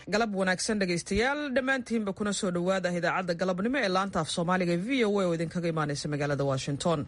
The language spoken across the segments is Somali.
galab wanaagsan dhegaystayaal dhammaantiinba kuna soo dhowaada idaacadda galabnimo ee laanta af soomaaliga e v o a oo idinkaga imaanaysa magaalada washington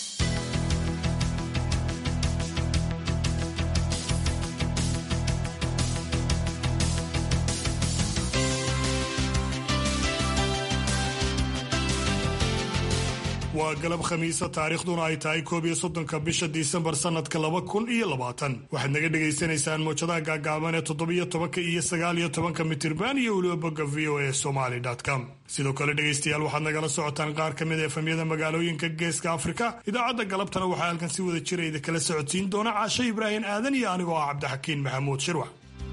waa galab khamiisa taariikhduna ay tahay koob iyo soddonka bisha disembar sanadka laba kun iyo labaatan waxaad naga dhagaysanaysaan mowjadaha gaagaaban ee toddobiyo tobanka iyo sagaal iyo tobanka mitirban iyo weliba bogga v o a somaly com sidoo kale dhegaystayaal waxaad nagala socotaan qaar ka mid a efamyada magaalooyinka geeska afrika idaacadda galabtana waxaa halkan si wada jira idinkala socodsiin doona caashe ibraahim aadan iyo anigoo ah cabdixakiin maxamuud shirwax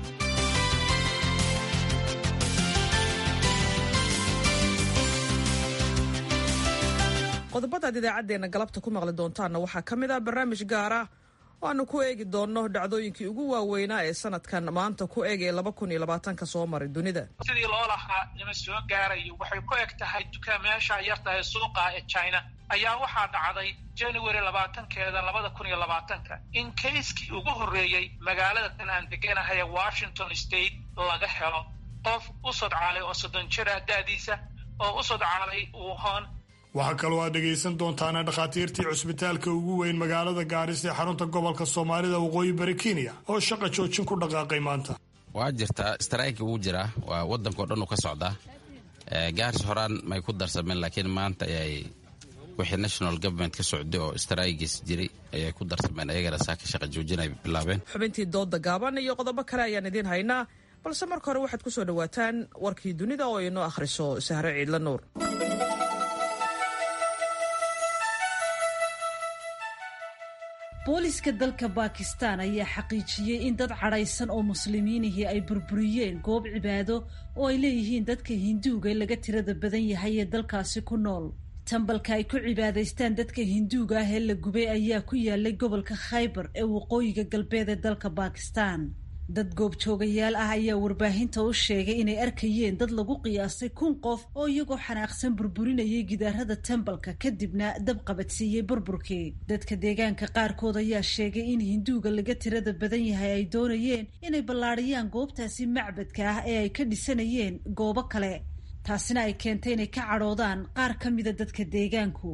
qodobadaad idaacaddeenna galabta ku maqli doontaanna waxaa ka mid ah barnaamij gaar ah oo aanu ku eegi doonno dhacdooyinkii ugu waaweynaa ee sanadkan maanta ku eeg ee laba kun iyo labaatanka soo maray dunida sidii loo lahaa lama soo gaarayo waxay ku eg tahay dukaamayaasha yartahay suuqa ee china ayaa waxaa dhacday january labaatankeeda labada kun iyo labaatanka in kayskii ugu horreeyey magaalada tan aan deganahay ee washington state laga helo qof u sodcaalay oo soddon jir ah da'diisa oo u sodcaalay wuhan waxaa kaloo aad dhegaysan doontaana dhakhaatiirtii cusbitaalka ugu weyn magaalada gaaris ee xarunta gobolka soomaalida waqooyi bari kenya oo shaqa joojin ku dhaqaaqay maanta waa jirtaa strayki wuu jiraa waa waddankao dhan uu ka socdaa gaaris horaan may ku darsameen laakiin maanta ayay wixii national government ka socday oo straygis jiray ayay ku darsameen ayagana saaka shaqa joojin ay bilaabeen xubintii dooda gaaban iyo qodobo kale ayaan idiin haynaa balse marka hore waxaad ku soo dhowaataan warkii dunida oo inoo akhriso sahre ciidla nuur booliska dalka bakistan ayaa xaqiijiyey in dad cadhaysan oo muslimiinihii ay burburiyeen goob cibaado oo ay leeyihiin dadka hinduuga laga tirada badan yahay ee dalkaasi ku nool tambalka ay ku cibaadaystaan dadka hinduuga ah ee la gubay ayaa ku yaalay gobolka khaybar ee waqooyiga galbeed ee dalka bakistan dad goobjoogayaal ah ayaa warbaahinta u sheegay inay arkayeen dad lagu qiyaasay kun qof oo iyagoo xanaaqsan burburinayay gidaarada tembalka kadibna dab qabadsiiyey burburkii dadka deegaanka qaarkood ayaa sheegay in hinduuga laga tirada badan yahay ay doonayeen inay ballaadhiyaan goobtaasi macbadka ah ee ay ka dhisanayeen goobo kale taasina ay keentay inay ka cadhoodaan qaar ka mida dadka deegaanku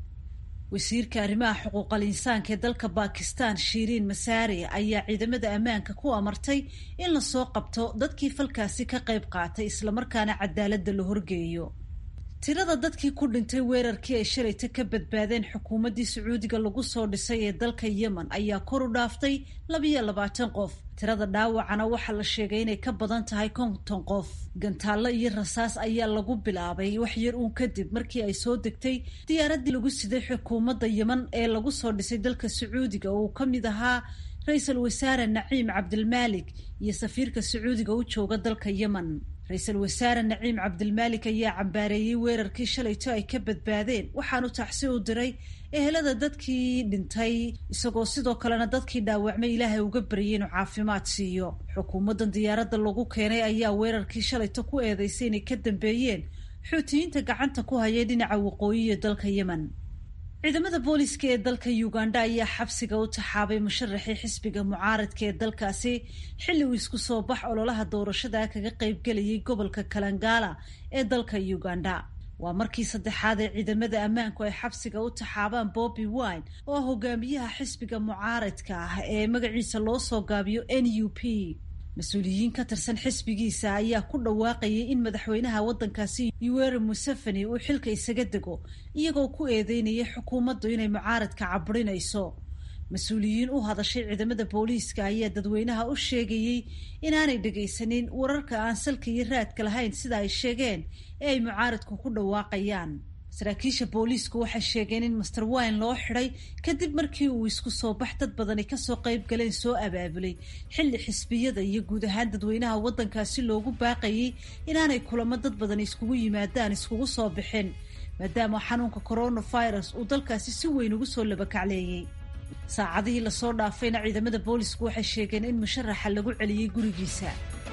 wasiirka arrimaha xuquuqal insaanka ee dalka bakistan shiiriin masaari ayaa ciidamada ammaanka ku amartay in lasoo qabto dadkii falkaasi ka qayb qaatay islamarkaana cadaaladda la horgeeyo tirada dadkii ku dhintay weerarkii ay shalayta ka badbaadeen xukuumaddii sacuudiga lagu soo dhisay ee dalka yemen ayaa kor u dhaaftay labiyo labaatan qof tirada dhaawacana waxaa la sheegay inay ka badan tahay konton qof gantaallo iyo rasaas ayaa lagu bilaabay wax yar uun kadib markii ay soo degtay diyaaraddii lagu siday xukuumadda yemen ee lagu soo dhisay dalka sacuudiga oo uu ka mid ahaa ra-iisul wasaare naciim cabdilmaalik iyo safiirka sacuudiga u jooga dalka yemen ra-iisul wasaare naciim cabdilmaalik ayaa cambaareeyey weerarkii shalayto ay ka badbaadeen waxaanu taxsi u diray ehelada dadkii dhintay isagoo sidoo kalena dadkii dhaawacmay ilaahay uga baryay inuu caafimaad siiyo xukuumaddan diyaaradda lagu keenay ayaa weerarkii shalayto ku eedeysay inay ka dambeeyeen xuutiyiinta gacanta ku hayay dhinaca waqooyiya dalka yemen ciidamada booliska ee dalka uganda ayaa xabsiga u taxaabay musharaxii xisbiga mucaaradka ee dalkaasi xilli uu isku soo bax ololaha doorashada kaga qaybgelayay gobolka kalangala ee dalka uganda waa markii saddexaad ee ciidamada ammaanku ay xabsiga u taxaabaan bobby wine oo ah hogaamiyaha xisbiga mucaaradka ah ee magaciisa loo soo gaabiyo n u p mas-uuliyiin ka tirsan xisbigiisa ayaa ku dhawaaqayay in madaxweynaha waddankaasi yuweri museveni uu xilka isaga dego iyagoo ku eedeynaya xukuumaddu inay mucaaradka caburinayso mas-uuliyiin u hadashay ciidamada booliiska ayaa dadweynaha u sheegayey inaanay dhegaysanin wararka aan salka iyo raadka lahayn sida ay sheegeen ee ay mucaaradku ku dhawaaqayaan saraakiisha booliisku waxay sheegeen in master wine loo xidhay kadib markii uu isku soo bax dad badani kasoo qayb galeen soo abaabulay xilli xisbiyada iyo guud ahaan dadweynaha waddankaasi loogu baaqayay inaanay kulamo dad badan iskugu yimaadaan iskugu soo bixin maadaama xanuunka coronavirus uu dalkaasi si weyn ugu soo labakacleeyey saacadihii lasoo dhaafayna ciidamada boolisku waxay sheegeen in musharaxa lagu celiyey gurigiisa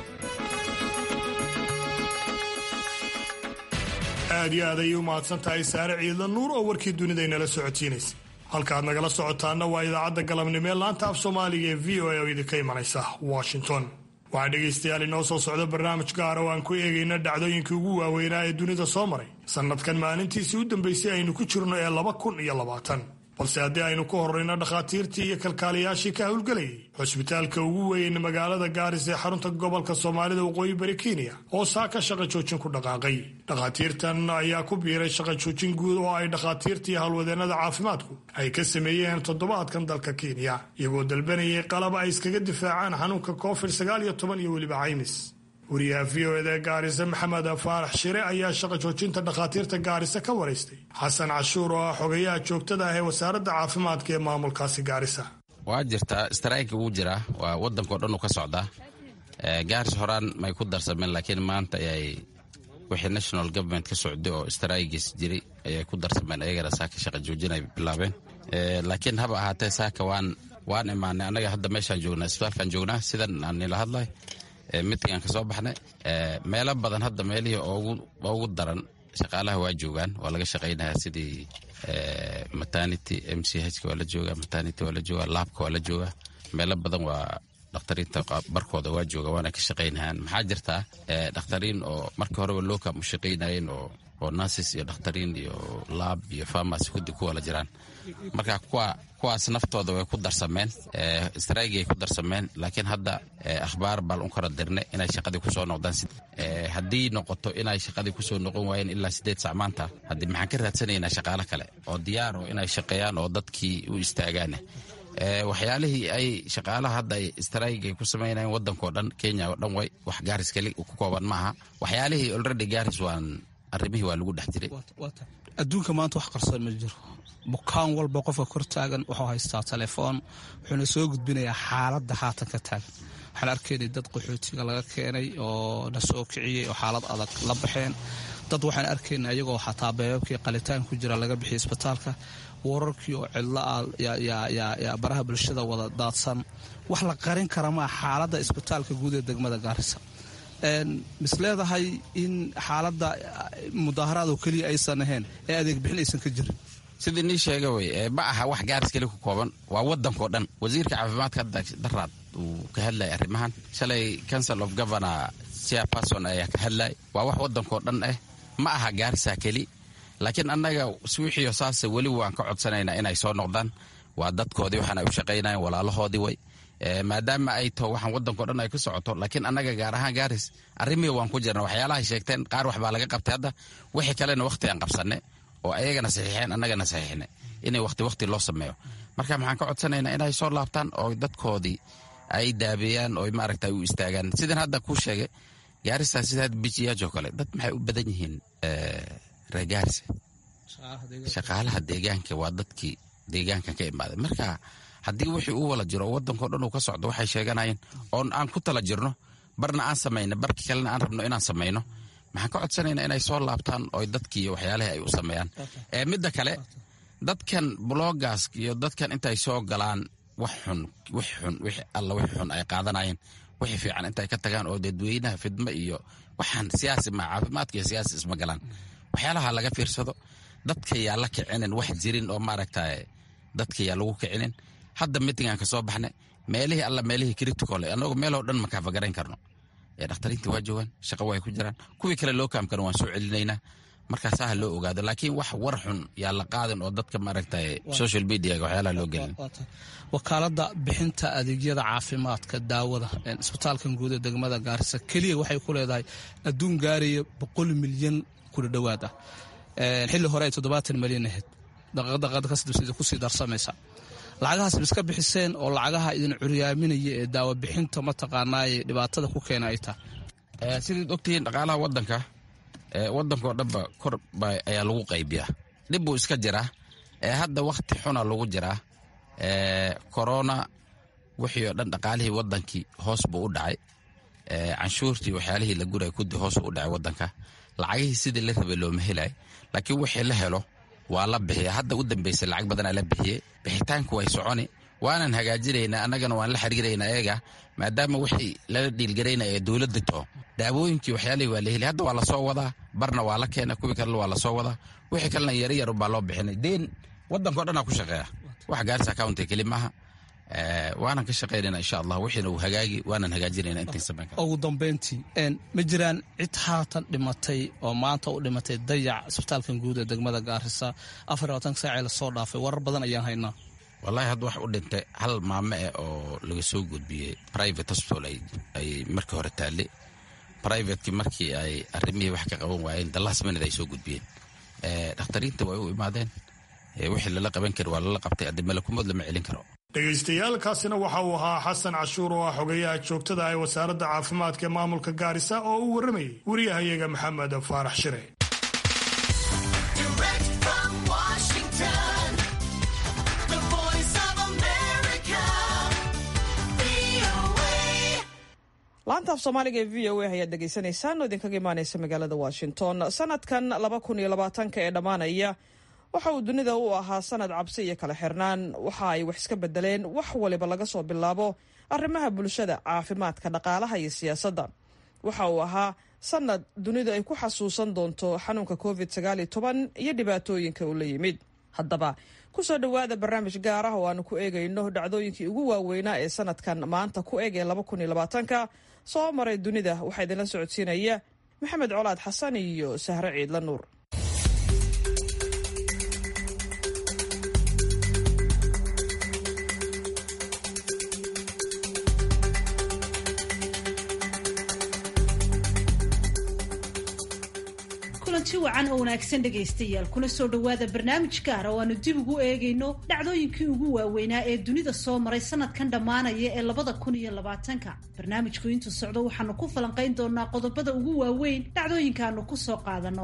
aad iyo aad ayay u mahadsan tahay saare ciidla nuur oo warkii dunidaynala socotiinaysa halkaad nagala socotaana waa idaacadda galabnimo ee laanta af soomaaliga ee v o a oo idinka imanaysa washington waxaa dhegaystayaal inoo soo socda barnaamij gaara oo aan ku eegayna dhacdooyinkii ugu waaweynaa ee dunida soo maray sannadkan maalintiisii u dambaysay aynu ku jirno ee laba kun iyo labaatan balse haddii aynu ku horrayno dhakhaatiirtii iyo kalkaaliyaashii ka howlgelayay xusbitaalka ugu weyn magaalada gaaris ee xarunta gobolka soomaalida waqooyi bari kenya oo saaka shaqa joojin ku dhaqaaqay dhakhaatiirtan ayaa ku biiray shaqa joojin guud oo ay dhakhaatiirtii howlwadeennada caafimaadku ay ka sameeyeen toddobaadkan dalka kenya iyagoo dalbanayay qalab ay iskaga difaacaan xanuunka covid sagaal iyo toban iyo weliba caymis wariyaha v o eda gaarisa maxamed faarax shire ayaa shaqa joojinta dhakhaatiirta gaarisa ka waraystay xasan cashuur oo ah xogayaha joogtada ah ee wasaaradda caafimaadka ee maamulkaasi gaarisa waa jirtaa strayki wuu jiraa waa wadankao dhan uu ka socdaa gaaris horaan may ku darsameen laakiin maanta ayay wixii national government ka socday oo straygis jiray ayay ku darsameen ayagana saaka shaqa joojin ay bilaabeen laakiin haba ahaatee saaka waan waan imaanay annaga hadda meeshaan joognaa isbitaalkaan joognaa sidan aan nila hadlay mitingaan ka soo baxnay meelo badan hadda meelihii ugu daran shaqaalaha waa joogaan waa laga shaqaynayaa sidii maternity m c h waa la jooga maternity waa la jooga laabka waa la jooga meelo badan waa dhakhtariinta barkooda waa jooga waana ka shaqaynayaan maxaa jirtaa dhakhtariin oo markii horeba lookam u shaqaynayeen oo oo nurses iyo dhakhtariin iyo laab iyo farmacy kudi kuwa la jiraan marka kuwa kuwaas naftooda way ku darsameen straygiay ku darsameen laakiin hadda akhbaar baan u kala dirnay inay shaqadii kusoo noqdaan haddii noqoto inay shaqadii kusoo noqon waayeen ilaa sideed sac maanta haddii maxaan ka raadsanaynaa shaqaalo kale oo diyaar oo inay shaqeeyaan oo dadkii u istaagaan waxyaalihii ay shaqaalaha hadda ay strayg ay ku samaynayeen wadankao dhan kenya oo dhan way wax gaaris keli ku kooban maaha waxyaalihii already gaaris waan arrimihii waa lagu dhex jiray adduunka maanta wax qarsoon ma jiro bukaan walba qofka kor taagan wuxuu haystaa telefoon wuxuuna soo gudbinayaa xaaladda haatan ka taagan waxaan arkaynay dad qaxootiga laga keenay oo na soo kiciyey oo xaalad adag la baxeen dad waxaan arkayna ayagoo xataa beebabkii qalitaan ku jira laga bixiyay isbitaalka wararkii oo cidlo ah yaa baraha bulshada wada daadsan wax la qarin kara maa xaaladda isbitaalka guud ee degmada gaarisa mis leedahay in xaaladda mudaaharaadoo keliya aysan ahayn ee adeeg bixin aysan ka jirin sidii nii sheega wey ma aha wax gaaris keli ku kooban waa wadankao dhan wasiirka caafimaadka hadda daraad uu ka hadlaya arrimahan shalay council of governor chairperson ayaa ka hadlay waa wax wadankao dhan ah ma aha gaarisa keli laakiin annaga swiixiyo saase weli waan ka codsanaynaa inay soo noqdaan waa dadkoodii waxaan ay u shaqaynayen walaalahoodii way maadaama ay taho waxaan wadankao dhan ay ku socoto laakiin annaga gaar ahaan gaaris arrimihii waan ku jirna waxyaalahay sheegteen qaar waxbaa laga qabtay hadda wixii kalena wakhti aan qabsanay oo ayagana saxiixeen annagana saxiixnay inay wakhti wakhti loo sameeyo marka maxaan ka codsanaynaa inay soo laabtaan oo dadkoodii ay daabeeyaan oo maaragta u istaagaan sidan hadda kuu sheegay gaarisa sida bijiyaajoo kale dad maxay u badan yihiin reer gaarisa shaqaalaha deegaanka waa dadkii deegaankan ka imaaday marka haddii wixii uu wala jiro oo wadankao dhan uu ka socdo waxay sheeganayeen oon aan ku tala jirno barna aan samayno barki kalena aan rabno inaan samayno maxaan ka codsanaynaa inay soo laabtaan oo dadkii waxyaalihii ay u sameeyaan midda kale dadkan blogas iyo dadkan intay soo galaan wax xun wix xun wix alla wix xun ay qaadanayeen wixii fiican intay ka tagaan oo dadweynaha fidmo iyo waxaan siyaasi ma caafimaadka iyo siyaasi isma galaan waxyaalaha laga fiirsado dadka yaa la kicinin wax jirin oo maaragta dadka yaa lagu kicinin hadda mitingaan ka soo baxnay meelihii alla meelihii critical annagu meeloo dhan makaafagarayn karno dhakhtariinta waa joogaan shaqo way ku jiraan kuwii kale loo kaamkana waan soo celinaynaa markaasaa ha loo ogaado laakiin wax war xun yaa la qaadin oo dadka maaragta social mediaga waxyaalaha loo gelin wakaaladda bixinta adeegyada caafimaadka daawada isbitaalkan guud ee degmada gaarisa keliya waxay ku leedahay adduun gaaraya boqol milyan kula dhowaad ah xilli hore ay toddobaatan milyan ahayd daqadaqada kasdibsida kusii darsamaysa lacagahaas ma iska bixiseen oo lacagaha idin curyaaminaya ee daawo bixinta mataqaanaaye dhibaatada ku keena ay tahay sidaad ogtihiin dhaqaalaha wadanka wadankao dhanba kor ayaa lagu qaybiyaa dhib buu iska jiraa hadda wakhti xuna lagu jiraa korona wixii oo dhan dhaqaalihii wadankii hoos buu u dhacay canshuurtii waxyaalihii la guray kudi hoos u dhacay wadanka lacagihii sidii la rabay looma helay laakiin wixii la helo waa la bixiya hadda u dambeysay lacag badanaa la bixiyey bixitaanku way soconi waanan hagaajinaynaa annagana waan la xiriiraynaa eega maadaama wixii lala dhiilgaraynaya ee dowladda too daawooyinkii waxyaalihii waa la heli hadda waa lasoo wadaa barna waa la keena kuwii kalena waa lasoo wadaa wixii kalena yaryar baa loo bixinay deen wadankao dhanaa ku shaqeeya wax gaarisa county keli maaha waanan ka shaqaynayna insha allah wixiina uu hagaagi waanan hagaajinayna intiin samayn kara ugu dambayntii ma jiraan cid haatan dhimatay oo maanta u dhimatay dayac isbitaalkan guud ee degmada gaarisa afar iyo labatanka saacee lasoo dhaafay warar badan ayaan haynaa wallahi hadda wax u dhintay hal maame eh oo laga soo gudbiyey private hospital ay markii hore taalle privatekii markii ay arrimihii wax ka qaban waayeen dallas minid ay soo gudbiyeen dhakhtariinta way u imaadeen wixii lala qaban kari waa lala qabtay addi malakumood lama celin karo dhegaystayaaalkaasina waxa uu ahaa xasan cashuur oo ah xogayaha joogtada ee wasaaradda caafimaadka ee maamulka gaarisa oo uu warramayay wariyahayaga maxamed faarax shire laanta af soomaaliga ee v o a ayaad dhegaysanaysaan oo idinkaga imaanaysa magaalada washington sanadkan laba kun iyo labaatanka ee dhammaanaya waxa uu dunida u ahaa sanad cabsi iyo kala xirnaan waxa ay wax iska bedeleen wax waliba laga soo bilaabo arrimaha bulshada caafimaadka dhaqaalaha iyo siyaasadda waxa uu ahaa sanad dunidu ay ku xasuusan doonto xanuunka covid sagaaliyo toban iyo dhibaatooyinka uu la yimid haddaba kusoo dhowaada barnaamij gaar ah oo aanu ku eegayno dhacdooyinkii ugu waaweynaa ee sanadkan maanta ku eg ee laba kun iyo labaatanka soo maray dunida waxaa idinla socodsiinaya maxamed colaad xasan iyo sahre ciidla nuur kulanti wacan oo wanaagsan dhegaystayaal kuna soo dhowaada barnaamij gaara oo aanu dib ugu eegayno dhacdooyinkii ugu waaweynaa ee dunida soo maray sanadkan dhammaanaya ee labada kun iyo labaatanka barnaamijku intuu socdo waxaanu ku falanqayn doonaa qodobada ugu waaweyn dhacdooyinkaanu ku soo qaadanno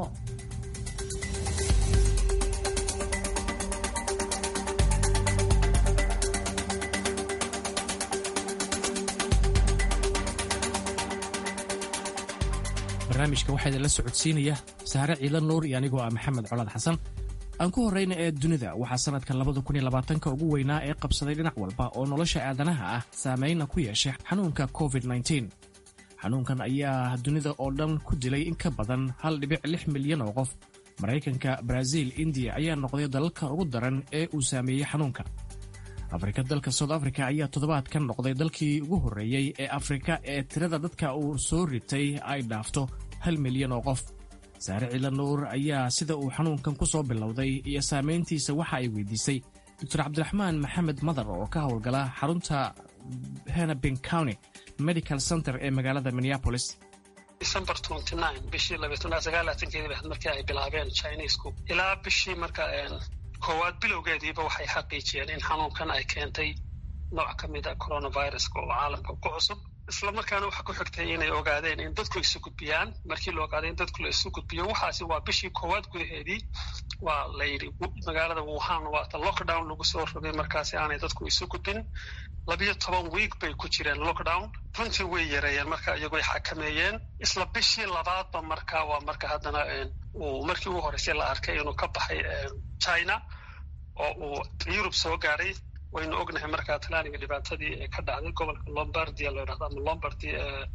barnaamijka waxaa idinla socodsiinaya sahre ciidan nuur iyo anigoo ah maxamed colaad xasan aan ku horrayna ee dunida waxaa sannadkan labada kun iyo labaatanka ugu weynaa ee qabsaday dhinac walba oo nolosha aadanaha ah saameynna ku yeeshay xanuunka covid nteen xanuunkan ayaa dunida oo dhan ku dilay in ka badan hal dhibic lix milyan oo qof maraykanka baraaziil indiya ayaa noqday dalalka ugu daran ee uu saameeyey xanuunka afrika dalka south africa ayaa toddobaadkan noqday dalkii ugu horreeyey ee afrika ee tirada dadka uu soo ritay ay dhaafto hal milyan oo qof saare ciila nuur ayaa sida uu xanuunkan ku soo bilowday iyo saamayntiisa waxa ay weydiisay doctor cabdiraxmaan maxamed madar oo ka howlgala xarunta henabin county medical center ee magaalada minneapolis december bishii labaatanaasagaalaatankeedii ba markii ay bilaabeen chinesku ilaa bishii marka koowaad bilowgeediiba waxay xaqiijiyeen in xanuunkan ay keentay nooc ka mida coronaviruska oo caalamka ku cusub isla markaana waxa ku xigtay inay ogaadeen in dadku isu gudbiyaan markii la ogaaday in dadku la isu gudbiyo waxaasi waa bishii koowaad gudaheedii waa la yidhi magaalada wuhan waata lockdown lagu soo rogay markaasi aanay dadku isu gudbin labiyo toban wiig bay ku jireen lockdown runtii way yareeyeen marka iyagoy xakameeyeen isla bishii labaadba marka waa marka haddana uu markii ugu horreysay la arkay inuu ka baxay china oo uu yurub soo gaaray waynu ognahay markaa talaaniga dhibaatadii ee ka dhacday gobolka lombardia la yidhahdo ama lombardy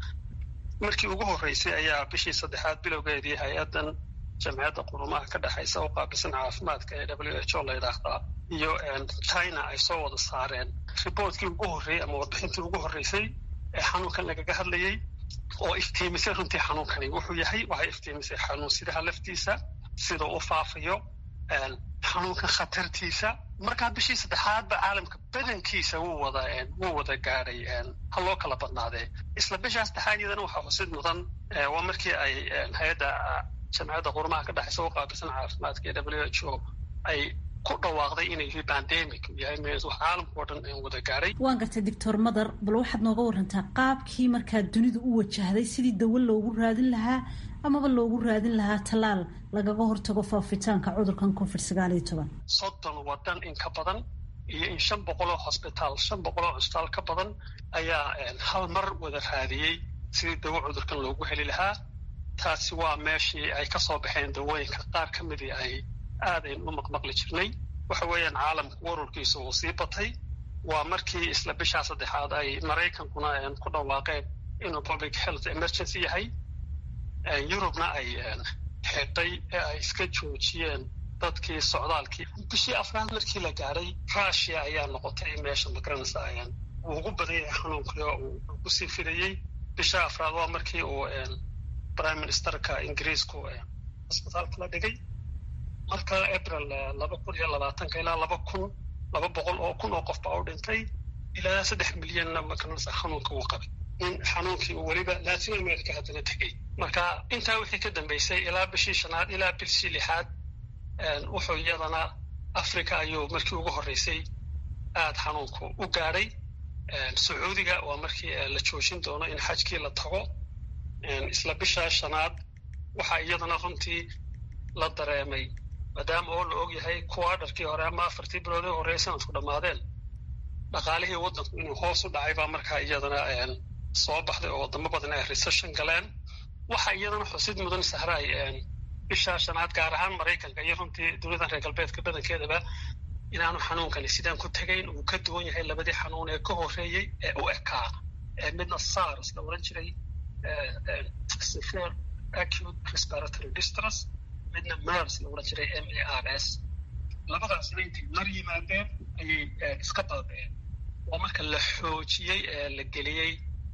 markii ugu horreysay ayaa bishii saddexaad bilowgeedii hay-addan jamciyadda qurumaha ka dhexaysa oo qaabilsan caafimaadka ee w h o la yidhaahdaa iyo china ay soo wada saareen riboortkii ugu horreeyey ama warbixintii ugu horreysay ee xanuunkan lagaga hadlayey oo iftiimisay runtii xanuunkani wuxuu yahay waxay iftiimisay xanuunsidaha laftiisa sida u faafayo xanuunkan khatartiisa markaa bishii saddexaadba caalamka badankiisa wuu wada wuu wada gaadhay ha loo kala badnaadee isla bishaa saddexaad iyadana waxaa xusid mudan waa markii ay hay-adda jamciyadda qurumaha ka dhexaysa u qaabilsan caafimaadka ee w h o ay ku dhawaaqday inay yahay bandemic yahay wax caalamka oo dhan wada gaadhay waan gartay doctor madar bal waxaad nooga warantaa qaabkii markaa dunidu u wajahday sidii dawo loogu raadin lahaa amaba loogu raadin lahaa tallaal lagaga hortago faafitaanka cudurkan covid sagaal iyo toban soddon wadan in ka badan iyo in shan boqoloo hosbitaal shan boqoloo cusbitaal ka badan ayaa hal mar wada raadiyey sidii dawo cudurkan loogu heli lahaa taasi waa meeshii ay ka soo baxeen dawooyinka qaar ka midii ay aadayn u maqmaqli jirnay waxa weeyaan caalamka wararkiisa uu sii batay waa markii isla bishaa saddexaad ay maraykankuna ku dhawaaqeen inuu public health emergency yahay yurubna ay xidhay ee ay iska joojiyeen dadkii socdaalkii bishii afraad markii la gaadhay rushia ayaa noqotay meesha magaranaysa ayaan uu ugu badan yahay xanuunkii oo uu kusii fidayey bisha afraad waa markii uu prime ministerka ingiriisku cisbitaalka la dhigay marka april laba kun iyo labaatanka ilaa laba kun laba boqol oo kun oo qof baa u dhintay ilaa saddex milyanna magaranaysa xanuunka uu qabay in xanuunkii uu weliba latin america haddana tegey marka intaa wixii ka dambeysay ilaa bishii shanaad ilaa bishii lixaad wuxuu iyadana africa ayuu markii ugu horreysay aada xanuunku u gaadhay sacuudiga waa markii la joojin doono in xajkii la tago isla bishaa shanaad waxaa iyadana runtii la dareemay maadaama oo la og yahay kuwa dharkii hore ama afartii bilood ee horreey sanadku dhammaadeen dhaqaalihii waddanku inuu hoos u dhacay baa markaa iyadana soo baxday oo wadamo badan ay recession galeen waxa iyadana xusid mudan sahraay bishaa shanaad gaar ahaan maraykanka iyo runtii dowladan reer galbeedka badankeedaba inaanu xanuunkani sidaan ku tegayn uu ka duwan yahay labadii xanuun ee ka horreeyey ee u ekaa midna sars la oran jiray severe acute respiratory distress midna mers la oran jiray m a r s labadaasna intay mar yimaadeen ayay iska baabeen waa marka la xoojiyey ee la geliyey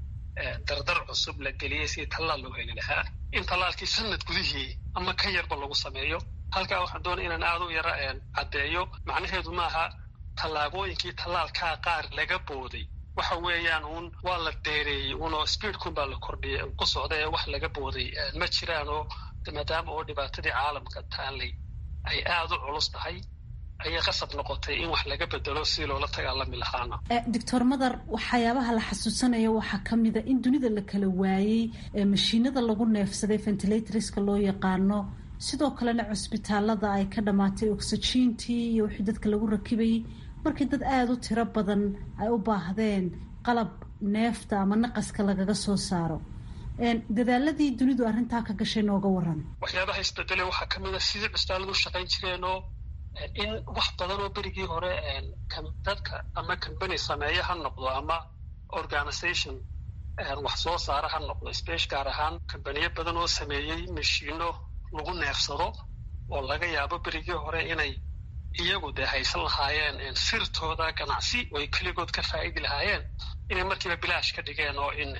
dardar cusub la geliyey sidii tallaal loo heli lahaa in tallaalkii sanad gudihii ama ka yarba lagu sameeyo halkaa waxaan doonaya inaan aada u yara caddeeyo macnaheedu maaha tallaabooyinkii tallaalkaa qaar laga booday waxa weeyaan uun waa la dheereeyey unoo speedkun baa la kordhiyay ku socda ee wax laga booday ma jiraan oo maadaama oo dhibaatadii caalamka taallay ay aada u culus tahay ayay qasab noqotay in wax laga bedelo si loola dagaalami lahaana doctor madar waxyaabaha la xasuusanaya waxaa ka mida in dunida la kala waayey mashiinada lagu neefsaday ventilatorska loo yaqaano sidoo kalena cusbitaalada ay ka dhammaatay oxygentii iyo wixii dadka lagu rakibayay markii dad aada u tiro badan ay u baahdeen qalab neefta ama naqaska lagaga soo saaro dadaaladii dunidu arrintaa ka gashay nooga waran waxyaabaha isbedele waxaa ka mid a sidii cusbitaaladu u shaqayn jireenoo in wax badan oo berigii hore dadka ama combany sameeye ha noqdo ama organization wax soo saara ha noqdo space gaar ahaan combaniyo badan oo sameeyey mashiino lagu neefsado oo laga yaabo berigii hore inay iyagu dee haysan lahaayeen sirtooda ganacsi oo ay keligood ka faa'idi lahaayeen inay markiiba bilaash ka dhigeen oo in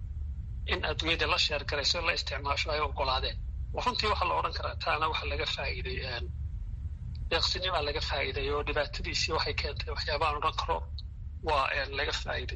in adduunyada la sheergarayso la isticmaasho ay ogolaadeen runtii waxaa la odhan karaa taana waxa laga faa'iiday deeqsinimaa laga faa'iiday oo dhibaatadiisii waxay keentay waxyaabahaan odhan karo waa laga faa'iiday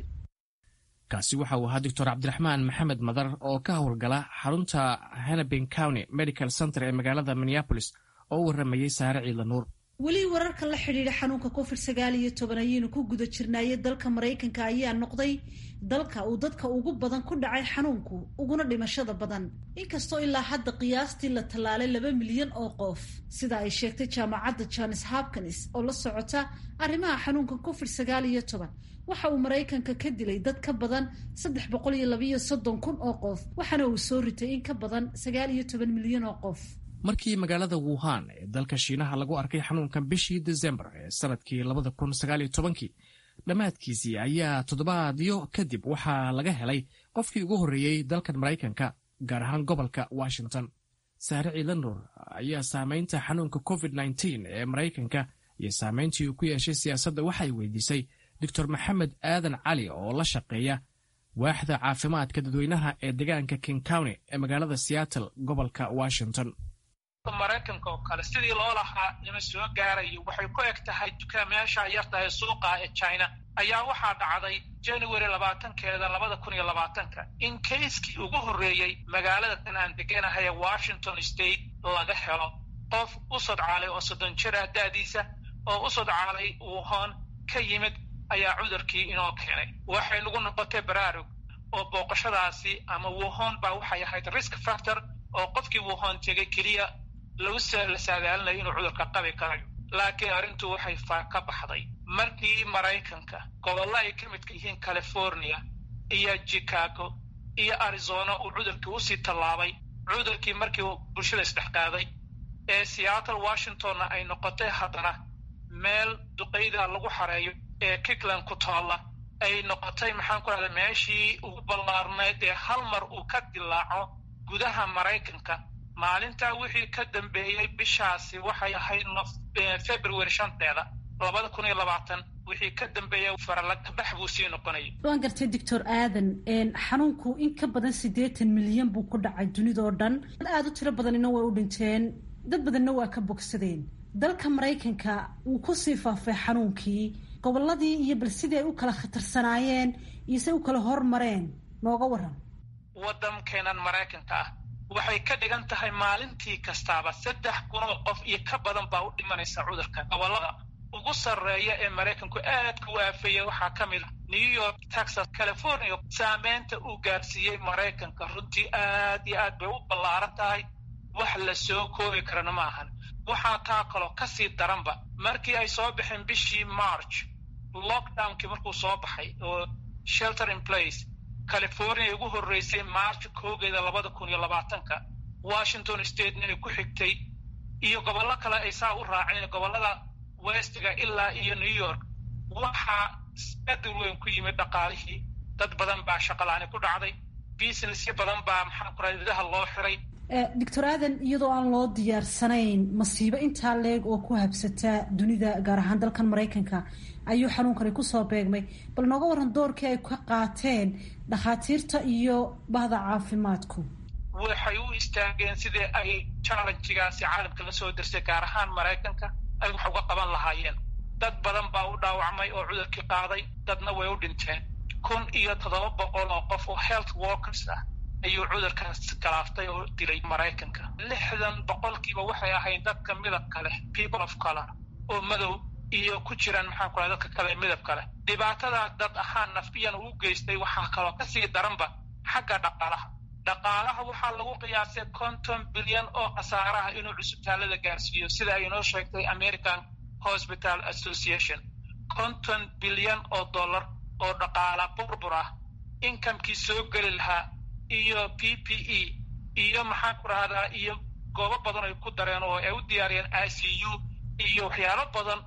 kaasi waxa uu ahaa doctor cabdiraxmaan maxamed madar oo ka howlgala xarunta hennepin county medical center ee magaalada minneapolis oo u warramayey saare ciidla nuur weli wararka la xidhiidha xanuunka covid sagaal iyo toban ayaynu ku guda jirnaaye dalka maraykanka ayaa noqday dalka uu dadka ugu badan ku dhacay xanuunku uguna dhimashada badan inkastoo ilaa hadda qiyaastii la tallaalay laba milyan oo qof sida ay sheegtay jaamacadda jones hopkins oo la socota arrimaha xanuunka covid sagaal iyo toban waxa uu maraykanka ka dilay dad ka badan saddex boqol iyo labayo soddon kun oo qof waxaana uu soo ritay in ka badan sagaal iyo toban milyan oo qof markii magaalada wuhan ee dalka shiinaha lagu arkay xanuunkan bishii desembar ee sanadkii labada kun sagaaliyo tobankii dhammaadkiisii ayaa toddobaadyo kadib waxaa laga helay qofkii ugu horreeyey dalkan maraykanka gaar ahaan gobolka washington saare ciilanuur ayaa saamaynta xanuunka covid nteen ee maraykanka iyo saamayntii uu ku yeeshay siyaasadda waxay weydiisay doctor maxamed aadan cali oo la shaqeeya waaxda caafimaadka dadweynaha ee deegaanka king county ee magaalada seattle gobolka washington maraykanka oo kale sidii loo lahaa nima soo gaarayo waxay ku eg tahay dukaamayaasha yartahay suuqa ee china ayaa waxaa dhacday january labaatankeeda labada kun iyo labaatanka in kayskii ugu horreeyey magaalada tan aan deganahay ee washington state laga helo qof u sodcaalay oo soddon jir ah da'diisa oo u sodcaalay wuhan ka yimid ayaa cudurkii inoo keenay waxay nagu noqotay baraarug oo booqashadaasi ama wuhan baa waxay ahayd risk factor oo qofkii wuhan tegay keliya lagu la saadaalinayo inuu cudurka qabi karayo laakiin arrintu waxay faa ka baxday markii maraykanka gobollo ay ka midka yihiin california iyo chicago iyo arizona uu cudurkii usii tallaabay cudurkii markii uu bulshada isdhex qaaday ee seattle washingtonna ay noqotay haddana meel duqayda lagu xareeyo ee kikland ku taalla ay noqotay maxaan ku rahda meeshii ugu ballaarnayd ee hal mar uu ka dilaaco gudaha maraykanka maalintaa wixii ka dambeeyey bishaasi waxay ahayd february shanteeda labada kun iyo labaatan wixii ka dambeeya faralagbax buu sii noqonayay waan gartay doctor aadan xanuunku in ka badan siddeetan milyan buu ku dhacay dunidoo dhan dad aada u tiro badanina way u dhinteen dad badanna waa ka bogsadeen dalka maraykanka wuu kusii faafay xanuunkii gobolladii iyo bal sidii ay u kala khatarsanaayeen iyo say u kala hormareen nooga waran waddankeenan maraykanka ah waxay ka dhigan tahay maalintii kastaaba saddex kunoo qof iyo ka badan baa u dhimanaysa cudurka gobollada ugu sarreeya ee maraykanku aadka u aafeeya waxaa ka mid a new york texas california saameynta uu gaarsiiyey maraykanka runtii aad iyo aad bay u ballaaran tahay wax la soo koobi karana ma ahan waxaa taa kaloo kasii daranba markii ay soo baxeen bishii march lockdownkii markuu soo baxay oo shelter in place california ugu horreysay march koogeeda labada kun iyo labaatanka washington state inay ku xigtay iyo gobollo kale ay saa u raaceen gobollada westiga ilaa iyo new york waxaa isbedel weyn ku yimid dhaqaalihii dad badan baa shaqalaani ku dhacday businessyo badan baa maxaa ku raadidaha loo xiray doctor aadan iyadoo aan loo diyaarsanayn masiibo intaa leeg oo ku habsataa dunida gaar ahaan dalkan maraykanka ayuu xanuunkani kusoo beegmay bal nooga waran doorkii ay ka qaateen dhakhaatiirta iyo bahda caafimaadku waxay u istaageen sidii ay challenjigaasi caalamka la soo dirsay gaar ahaan maraykanka ay wax uga qaban lahaayeen dad badan baa u dhaawacmay oo cudurkii qaaday dadna way u dhinteen kun iyo toddoba boqol oo qof oo health workers ah ayuu cudurkaas galaaftay oo dilay maraykanka lixdan boqolkiiba waxay ahayd dadka midabka leh people of color oo madow iyo ku jiraan maxaan ku raha dadka kale midabka leh dhibaatadaa dad ahaan nafbiyan uu geystay waxaa kaloo kasii daranba xagga dhaqaalaha dhaqaalaha waxaa lagu qiyaasay konton bilyan oo khasaaraha inuu cusbitaalada gaarsiiyo sida ay inoo sheegtay american hospital association konton bilyan oo dollar oo dhaqaala burbur ah inkamkii soo geli lahaa iyo p p e iyo maxaan ku rahdaa iyo goobo badan ay ku dareen oo ay u diyaariyeen i c u iyo waxyaalo badan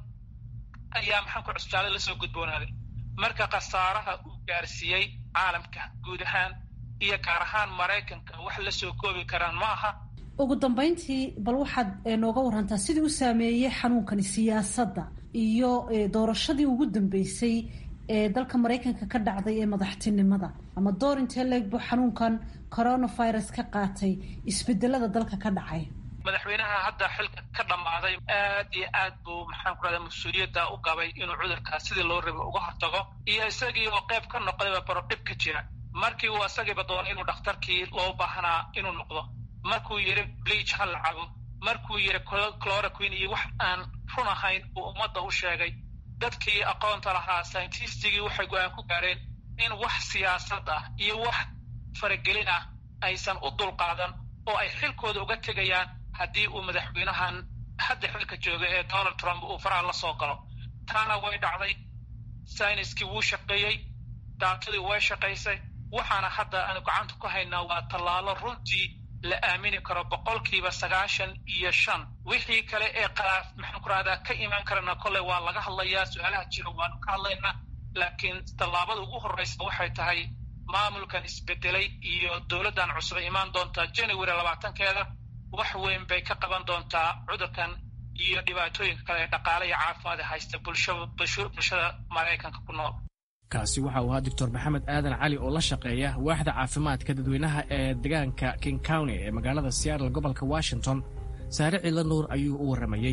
ayaa maxaan ku cusbitaalada lasoo gudboonaaday marka khasaaraha uu gaarsiiyey caalamka guud ahaan iyo gaar ahaan maraykanka wax la soo koobi karaan ma aha ugu dambayntii bal waxaad nooga warantaa sidii u saameeyey xanuunkani siyaasadda iyo doorashadii ugu dambeysay ee dalka maraykanka ka dhacday ee madaxtinimada ama door intee leegbu xanuunkan coronavirus ka qaatay isbedelada dalka ka dhacay madaxweynaha hadda xilka ka dhammaaday aad iyo aad buu maxaan ku rahda mas-uuliyadda u qabay inuu cudurkaas sidii loo rabay uga hortago iyo isagii oo qayb ka noqdayba baro dhib ka jira markii uu isagiiba doonay inuu dhakhtarkii loo baahnaa inuu noqdo markuu yidhi bleach ha la cabo markuu yidhi chloroquin iyo wax aan run ahayn uu ummadda u sheegay dadkii aqoonta lahaa scientistigii waxay go-aan ku gaareen in wax siyaasad ah iyo wax faragelin ah aysan u dulqaadan oo ay xilkooda uga tegayaan haddii uu madaxweynahan hadda xilka jooga ee donald trump uu faraha la soo galo taana way dhacday sayniskii wuu shaqeeyey daatadii way shaqaysay waxaana hadda aanu gacanta ku haynaa waa tallaalo runtii la aamini karo boqolkiiba sagaashan iyo shan wixii kale ee qalaaf maxaan ku rahdaa ka imaan karana kolley waa laga hadlayaa su-aalaha jira waanu ka hadlaynaa laakiin tallaabada ugu horreysa waxay tahay maamulkan isbedelay iyo dowladdan cusub imaan doontaa january labaatankeeda wax weyn bay ka qaban doontaa cudurkan iyo dhibaatooyinka kale ee dhaqaale iyo caafimaad haysta bulshada maraykanka ku nool kaasi waxa uu ahaa doctor maxamed aadan cali oo la shaqeeya waaxda caafimaadka dadweynaha ee deegaanka king county ee magaalada seattle gobolka washington saare ciidla nuur ayuu u warramayey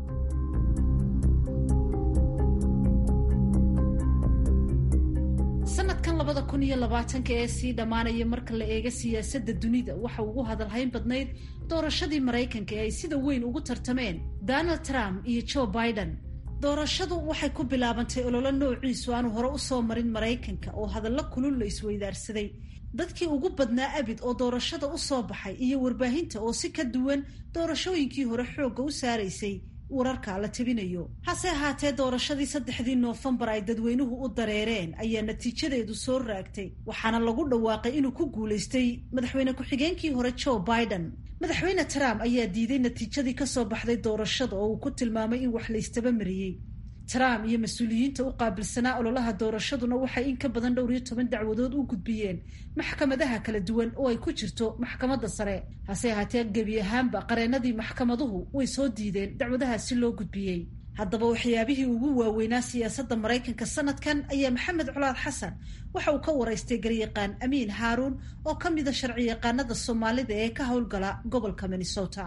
sanadkan labada kun iyo labaatanka ee sii dhammaanaya marka la eega siyaasadda dunida waxa ugu hadalhayn badnayd doorashadii maraykanka ee ay sida weyn ugu tartameen donald trump iyo joe biden doorashadu waxay ku bilaabantay ololo noociisu aanu hore u soo marin maraykanka oo hadallo kulul la isweydaarsaday dadkii ugu badnaa abid oo doorashada u soo baxay iyo warbaahinta oo si ka duwan doorashooyinkii hore xoogga u saaraysay wararka la tabinayo hase ahaatee doorashadii saddexdii noofembar ay dadweynuhu u dareereen ayaa natiijadeedu soo raagtay waxaana lagu dhawaaqay inuu ku guulaystay madaxweyne ku-xigeenkii hore joe biden madaxweyne trump ayaa diiday natiijadii kasoo baxday doorashada oo uu ku tilmaamay in wax la ystaba mariyey trump iyo mas-uuliyiinta u qaabilsanaa ololaha doorashaduna waxay in ka badan dhowr iyo toban dacwadood u gudbiyeen maxkamadaha kala duwan oo ay ku jirto maxkamadda sare hase ahaatee gebi ahaanba qareenadii maxkamaduhu way soo diideen dacwadahaasi loo gudbiyey haddaba waxyaabihii ugu waaweynaa siyaasadda maraykanka sanadkan ayaa maxamed colaad xasan waxa uu ka waraystay garyaqaan amiin haaruun oo ka mida sharci yaqaanada soomaalida ee ka howlgala gobolka minnesota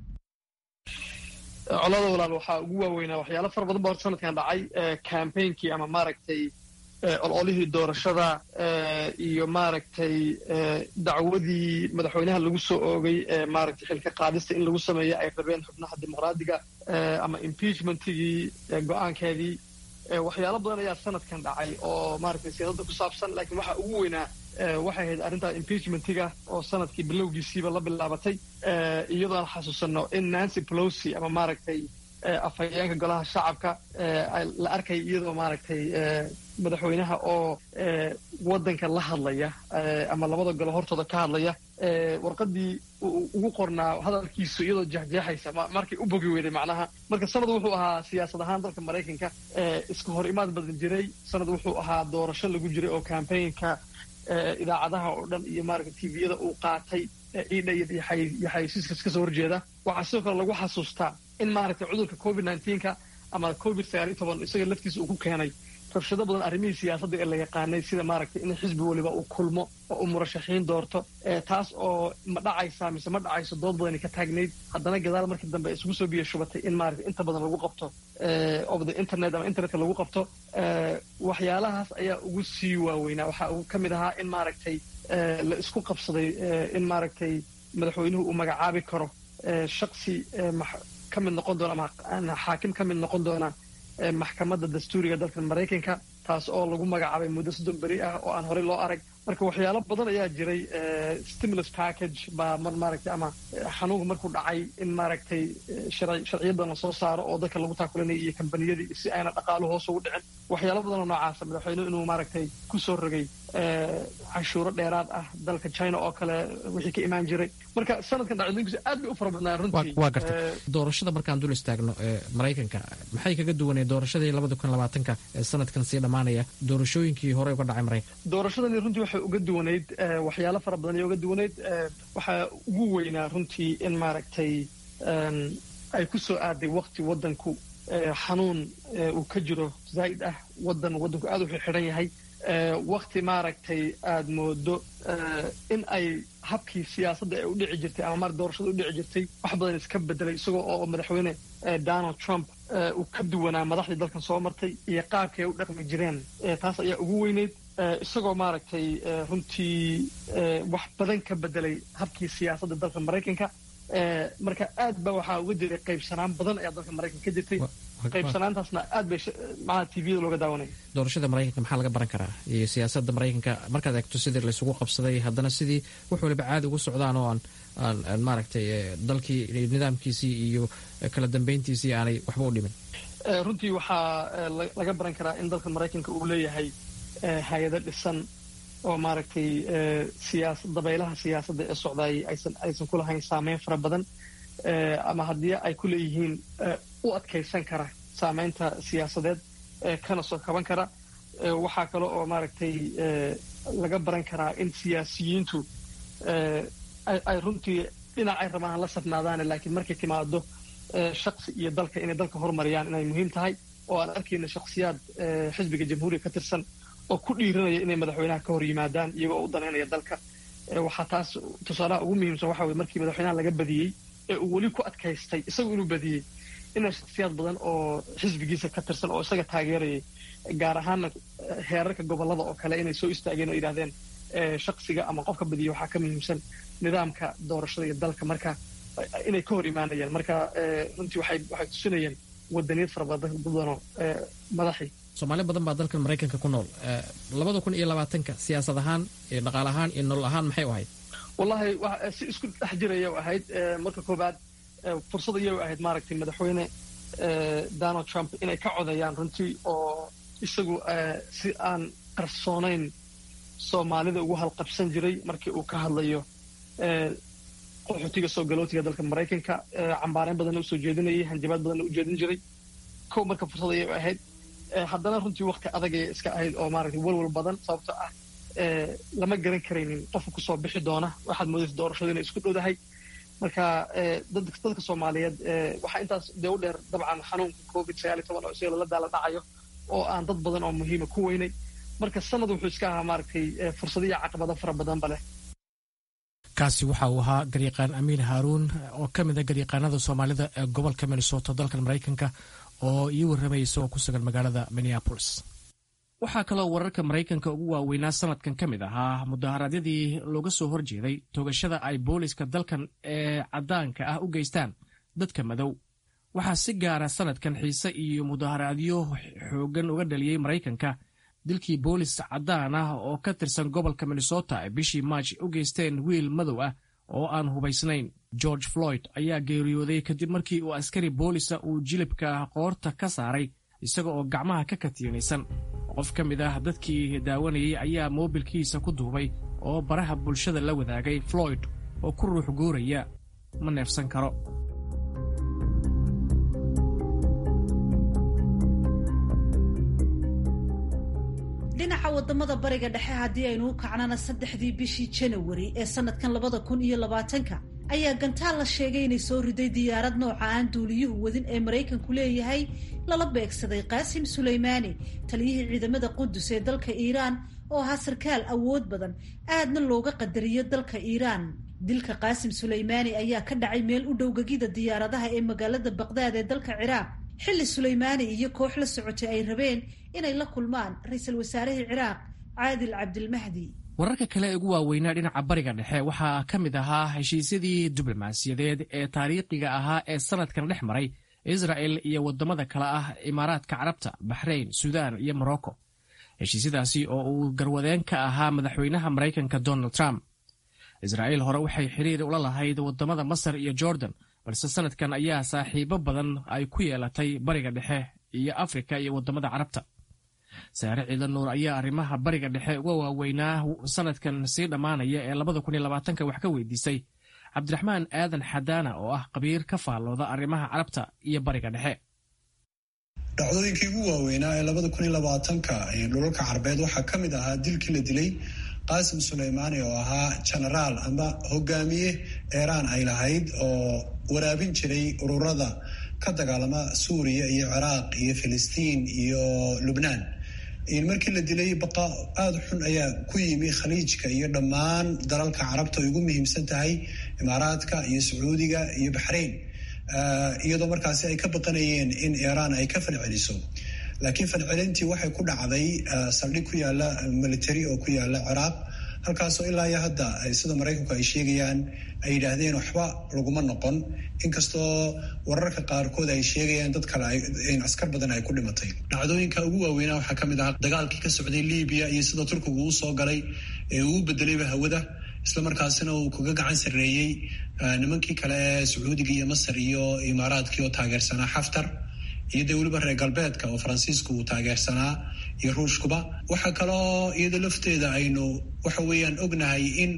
colada walaal waxaa ugu waaweynaa waxyaalo fara badan ba horta sanadkan dhacay campaignki ama maaragtay ololihii doorashada iyo maaragtay dacwadii madaxweynaha lagu soo oogay maaragtay xilka qaadista in lagu sameeyo ay rabeen xubnaha dimuqraadiga ama impeachmentigii go-aankeedii waxyaalo badan ayaa sanadkan dhacay oo maaragtay siyaasadda ku saabsan laakiin waxaa ugu weynaa waxay ahayd arrintaa impeachmentiga oo sanadkii bilowgiisiiba la bilaabatay iyadoo aan xasuusanno in nancy pelosi ama maaragtay afhayeenka golaha shacabka la arkay iyadoo maaragtay madaxweynaha oo waddanka la hadlaya ama labada golo hortooda ka hadlaya warqadii ugu qornaa hadalkiisu iyadoo jeexjeexaysa markay u bogi weyday macnaha marka sanad wuxuu ahaa siyaasad ahaan dalka maraykanka iska hor imaad badan jiray sanad wuxuu ahaa doorasho lagu jiray oo campaignka idaacadaha oo dhan iyo maaragta tviyada uu qaatay ciidha iyo xayeysiiska iska soo horjeeda waxaa sidoo kale lagu xasuustaa in maaragtay cudurka covid nneteen-ka ama covid sagaal iyo toban isaga laftiisa uu ku keenay rabshado badan arrimihii siyaasadda ee la yaqaanay sida maaragtay in xisbi weliba uu kulmo oo uu murashaxiin doorto taas oo ma dhacaysaa mise ma dhacayso dood badani ka taagnayd haddana gadaal markii dambe isugu soo biyo shubatay in maaragtay inta badan lagu qabto of the internet ama internetka lagu qabto waxyaalahaas ayaa ugu sii waaweynaa waxaa ugu ka mid ahaa in maaragtay la isku qabsaday in maaragtay madaxweynuhu uu magacaabi karo shaksi ka mid noqon doona ama xaakim ka mid noqon doona maxkamadda dastuuriga dalka maraykanka taas oo lagu magacaabay muddo soddon beri ah oo aan horey loo arag marka waxyaalo badan ayaa jiray stimulus package baa mar maaragtay ama xanuunka markuu dhacay in maaragtay sharciyo badan lasoo saaro oo dadka lagu taakulanaya iyo kambaniyadii si ayna dhaqaalu hoos ugu dhicin waxyaalo badan oo noocaasa madaxweynuhu inuu maaragtay ku soo rogay canshuuro dheeraad ah dalka china oo kale wixii ka imaan jiray marka sanadkan dhacdooyinkiisa aad bay u fara badnaa runtii waa gartay doorashada markaan dul istaagno ee maraykanka maxay kaga duwanee doorashadii labada kun labaatanka ee sanadkan sii dhammaanaya doorashooyinkii hore uga dhacay maraykanka doorashadani runtii waxay uga duwanayd waxyaalo fara badan ayay uga duwanayd waxaa ugu weynaa runtii in maaragtay ay ku soo aaday wakti waddanku xanuun uu ka jiro zaa'id ah waddan waddanku aad u xidhan yahay wakti maaragtay aada moodo in ay habkii siyaasadda ee u dhici jirtay ama mar doorashada u dhici jirtay wax badan iska bedelay isagoo oo madaxweyne donald trump uu ka duwanaa madaxdii dalkan soo martay iyo qaabkay u dhaqmi jireen taas ayaa ugu weyneyd isagoo maaragtay runtii wax badan ka bedelay habkii siyaasadda dalka maraykanka marka aad ba waxaa uga jiray qaybsanaan badan ayaa dalka maraykanka ka jirtay qaybsanaantaasna aad bay maaa tviyada looga daawanaya doorashada maraykanka maxaa laga baran karaa iyo siyaasadda maraykanka markaad eegto sidii laysugu qabsaday haddana sidii wax waliba caadi ugu socdaan oo aan aan maaragtay dalkii nidaamkiisii iyo kala dambeyntiisii aanay waxba u dhimin runtii waxaa laga baran karaa in dalka maraykanka uu leeyahay hay-ado dhisan oo maaragtay siyaasa dabaylaha siyaasadda ee socdaayay aysan aysan ku lahayn saameyn fara badan ama haddii ay ku leeyihiin u adkaysan kara saameynta siyaasadeed kana soo kaban kara waxaa kale oo maaragtay laga baran karaa in siyaasiyiintu ay runtii dhinac ay rabaan la safnaadaane laakiin markay timaado shaksi iyo dalka inay dalka horumariyaan inay muhiim tahay oo aan arkayna shaksiyaad xisbiga jamhuuriga ka tirsan oo ku dhiiranaya inay madaxweynaha ka hor yimaadaan iyagoo u danaynaya dalka waxaa taas tusaalaha ugu muhiimsan waxa weye markii madaxweynaha laga badiyey ee uu weli ku adkaystay isagu inuu badiyey inay shaksiyaad badan oo xisbigiisa ka tirsan oo isaga taageerayay gaar ahaanna heerarka gobollada oo kale inay soo istaageen oo yidhahdeen shaksiga ama qofka badiya waxaa ka muhiimsan nidaamka doorashada iyo dalka marka inay ka hor imaanayaan marka runtii waxay waxay tusinayeen wadaniyad fara badan badanoo madaxii soomaali badan baa dalkan maraykanka ku nool labada kun iyo labaatanka siyaasad ahaan iyo dhaqaal ahaan iyo nolol ahaan maxay u ahayd wallahi si isku dhex jiraya ahayd marka koobaad fursad ayay ahayd maaragtay madaxweyne donald trump inay ka codayaan runtii oo isagu si aan qarsoonayn soomaalida ugu halqabsan jiray markii uu ka hadlayo qaxootiga soo galootiga dalka maraykanka cambaareyn badanna usoo jeedinayay hanjabaad badanna u jeedin jiray kow marka fursad ayay ahayd haddana runtii wakti adagay iska ahayd oo maaragtay walwal badan sababto ah lama garan karaynin qofka kusoo bixi doona waxaad moodaysa doorashadu inay isku dhowdahay marka dadka soomaaliyeed waxaa intaas dee u dheer dabcan xanuunka covid sagaal iyo toban oo isaga lala daala dhacayo oo aan dad badan oo muhiima ku weynay marka sanad wuxuu iska ahaa maaragtay fursadiyo caqabado fara badanba leh kaasi waxa uu ahaa garyaqaan amiin haaruun oo ka mid a garyaqaanada soomaalida ee gobolka minnesota dalkan maraykanka oo ii warramaya isagoo ku sugan magaalada minneapolis waxaa kaloo wararka maraykanka ugu waaweynaa sanadkan ka mid ahaa mudaharaadyadii looga soo horjeeday toogashada ay booliska dalkan ee caddaanka ah u geystaan dadka madow waxaa si gaara sanadkan xiise iyo mudaharaadyo xooggan uga dhaliyey maraykanka dilkii boolis caddaan ah oo ka tirsan gobolka minnesota ay bishii maaj u geysteen wiil madow ah oo aan hubaysnayn george floyd ayaa geeriyooday kadib markii uu askari boolisa uu jilibka qoorta ka saaray isaga oo gacmaha ka katiinaysan qof ka mid ah dadkii daawanayay ayaa moobilkiisa ku duubay oo baraha bulshada la wadaagay floyd oo ku ruux guuraya ma neefsan karo dhinaca wadamada bariga dhexe haddii aynu u kacnana saddexdii bishii janawari ee sanadkan labada kun iyo labaatanka ayaa gantaal la sheegay inay soo riday diyaarad nooca aan duuliyuhu wadin ee maraykanku leeyahay lala beegsaday qaasim suleymaani taliyihii ciidamada qudus ee dalka iiraan oo ahaa sarkaal awood badan aadna looga qadariyo dalka iiraan dilka qaasim suleymaani ayaa ka dhacay meel u dhow gegida diyaaradaha ee magaalada baqdaad ee dalka ciraaq xilli suleymaani iyo koox la socotay ay rabeen inay la kulmaan ra-iisul wasaarihii ciraaq caadil cabdilmahdi wararka kale ee ugu waaweynaa dhinaca bariga dhexe waxaa ka mid ahaa heshiisyadii diblomaasiyadeed ee taariikhiga ahaa ee sanadkan dhex maray israel iyo wadamada kale ah imaaraadka carabta baxrayn suudaan iyo morocco heshiisyadaasi oo uu garwadeen ka ahaa madaxweynaha maraykanka donald trump israa'iil hore waxay xiriir ula lahayd wadamada masar iyo jordan balse sanadkan ayaa saaxiibo badan ay ku yeelatay bariga dhexe iyo afrika iyo wadamada carabta saare ciidan nuur ayaa arrimaha bariga dhexe uga waaweynaa sanadkan sii dhammaanaya ee labada kun iyo labaatanka wax ka weydiisay cabdiraxmaan aadan xadaana oo ah qabiir ka faallooda arrimaha carabta iyo bariga dhexe dhacdooyinkii ugu waaweynaa ee labada kun iyo labaatanka dhulalka carbeed waxaa ka mid ahaa dilkii la dilay qaasim suleymaani oo ahaa genaraal ama hogaamiye eeraan ay lahayd oo waraabin jiray ururada ka dagaalama suuriya iyo ciraaq iyo filistiin iyo lubnaan markii la dilay baqa aada xun ayaa ku yimi khaliijka iyo dhammaan dalalka carabta ay ugu muhiimsan tahay imaaraadka iyo sacuudiga iyo baxrayn iyadoo markaasi ay ka baqanayeen in iiraan ay ka falceliso laakiin falcelintii waxay ku dhacday saldhig ku yaala military oo ku yaala ciraaq halkaasoo ilaa iyo hadda sida maraykanku ay sheegayaan ay yidhaahdeen waxba laguma noqon inkastoo wararka qaarkood ay sheegayaan dad kale askar badan ay ku dhimatay dhacdooyinka ugu waaweynaa waxaa ka mid ahaa dagaalkii ka socday libiya iyo sida turkigu uu soo galay ee uu bedelayba hawada islamarkaasina uu kaga gacan sarreeyey nimankii kale ee sacuudiga iyo masar iyo imaaraadkii oo taageersanaa xaftar iyo dee weliba reer galbeedka oo faransiisku uu taageersanaa iyo ruushkuba waxaa kaloo iyada lafteeda aynu waxa weeyaan ognahay in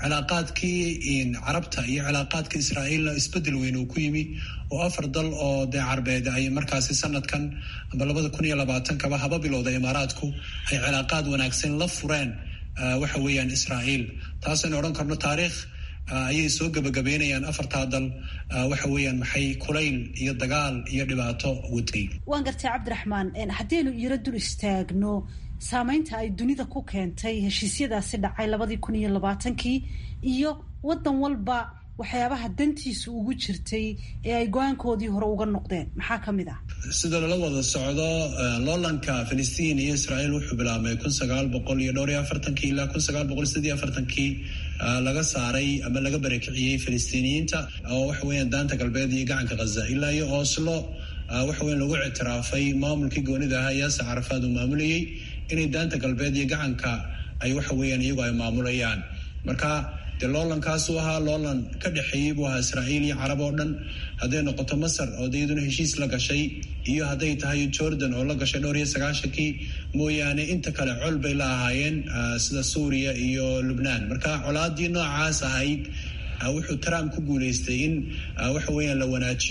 cilaaqaadkii carabta iyo cilaaqaadka israa'iilna isbedel weyn uu ku yimi oo afar dal oo dee carbeed ay markaasi sanadkan amba labada kun iyo labaatankaba haba bilowda imaaraadku ay cilaaqaad wanaagsan la fureen waxa weeyaan israa'iil taasaynu odhan karno taariikh ayay soo gebagabeynayaan afartaa dal waxa weeyaan maxay kulayl iyo dagaal iyo dhibaato waday waan gartay cabdiraxmaan haddaynu iyaro dul istaagno saameynta ay dunida ku keentay heshiisyadaasi dhacay labadii kun iyo labaatankii iyo waddan walba waxyaabaha dantiisu ugu jirtay ee ay go-aankoodii hore uga noqdeen maxaa ka mid ah sida lala wada socdo loolanka filistiin iyo israa'iil wuxuu bilaabmay kun sagaal boqol iyo dhowr iyo afartankii ilaa kun sagaal boqol sidii afartankii laga saaray ama laga barakiciyey filistiiniyiinta oo waxa weeyaan daanta galbeed iyo gacanka khaza ilaa iyo oslo waxa weyan lagu ictiraafay maamulkii goonida ahaa yaasa carafaad uu maamulayey inay daanta galbeed iyo gacanka ay waxa weeyaan iyagu ay maamulayaan marka dee loolankaasuu ahaa loolan ka dhexeeyey buu ahaa israa'iil iyo carab oo dhan hadday noqoto masar oo de iyaduna heshiis la gashay iyo hadday tahay jordan oo la gashay dhowr iyo sagaashankii mooyaane inta kale col bay la ahaayeen sida suuriya iyo lubnaan marka colaadii noocaas ahayd wuxuu trump ku guuleystay in waxa weeyaan la wanaajiyo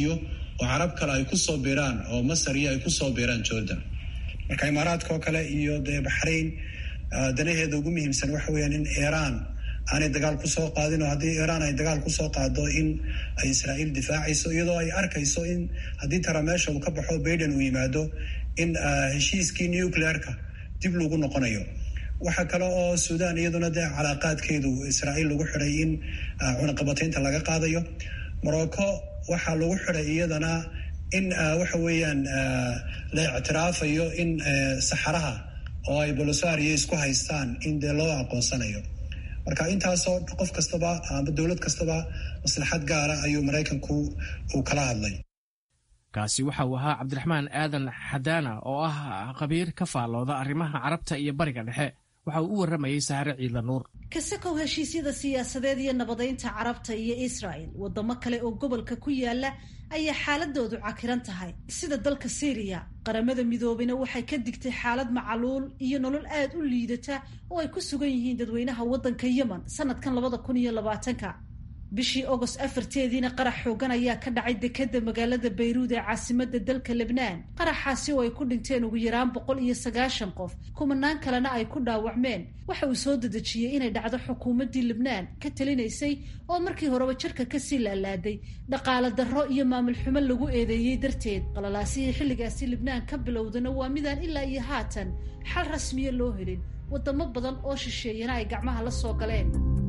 oo carab kale ay kusoo biiraan oo masar iyo ay kusoo biiraan jordan marka imaaraadka oo kale iyo dee baxrayn danaheeda ugu muhiimsan waxa weeyaan in iiraan aanay dagaal kusoo qaadin oo haddii iiraan ay dagaal kusoo qaado in ay israa'iil difaacayso iyadoo ay arkayso in haddii tara meesha uu ka baxo baiden uu yimaado in heshiiskii nucleerka dib lagu noqonayo waxaa kale oo suudaan iyaduna dee calaaqaadkeedu israa'iil lagu xidhay in cunaqabataynta laga qaadayo morocco waxaa lagu xidhay iyadana in waxa weeyaan la ictiraafayo in saxaraha oo ay bolosario isku haystaan in dee loo aqoonsanayo marka intaasoo qof kastaba ama dowlad kastaba maslaxad gaara ayuu maraykanku uu kala hadlay kaasi waxa uu ahaa cabdiraxmaan aadan xadaana oo ah qabiir ka faallooda arrimaha carabta iyo bariga dhexe waxa uu u warramayey sahare ciidla nuur kasakow heshiisyada siyaasadeed iyo nabadaynta carabta iyo israa'el waddamo kale oo gobolka ku yaala ayaa xaaladoodu cakiran tahay sida dalka syriya qaramada midoobeyna waxay ka digtay xaalad macaluul iyo nolol aad u liidata oo ay ku sugan yihiin dadweynaha waddanka yemen sanadkan labada kun iyo labaatanka bishii agost afarteediina qarax xoogan ayaa ka dhacay dekadda magaalada bayruud ee caasimada dalka lebnaan qaraxaasi oo ay ku dhinteen ugu yaraan boqol iyo sagaashan qof kumanaan kalena ay ku dhaawacmeen waxa uu soo dedejiyey inay dhacdo xukuumaddii lebnaan ka talinaysay oo markii horeba jarka kasii laalaaday dhaqaale darro iyo maamul xumo lagu eedeeyey darteed qalalaasihii xilligaasi lebnaan ka bilowdana waa midaan ilaa iyo haatan xal rasmiya loo helin wadamo badan oo shisheeyana ay gacmaha la soo galeen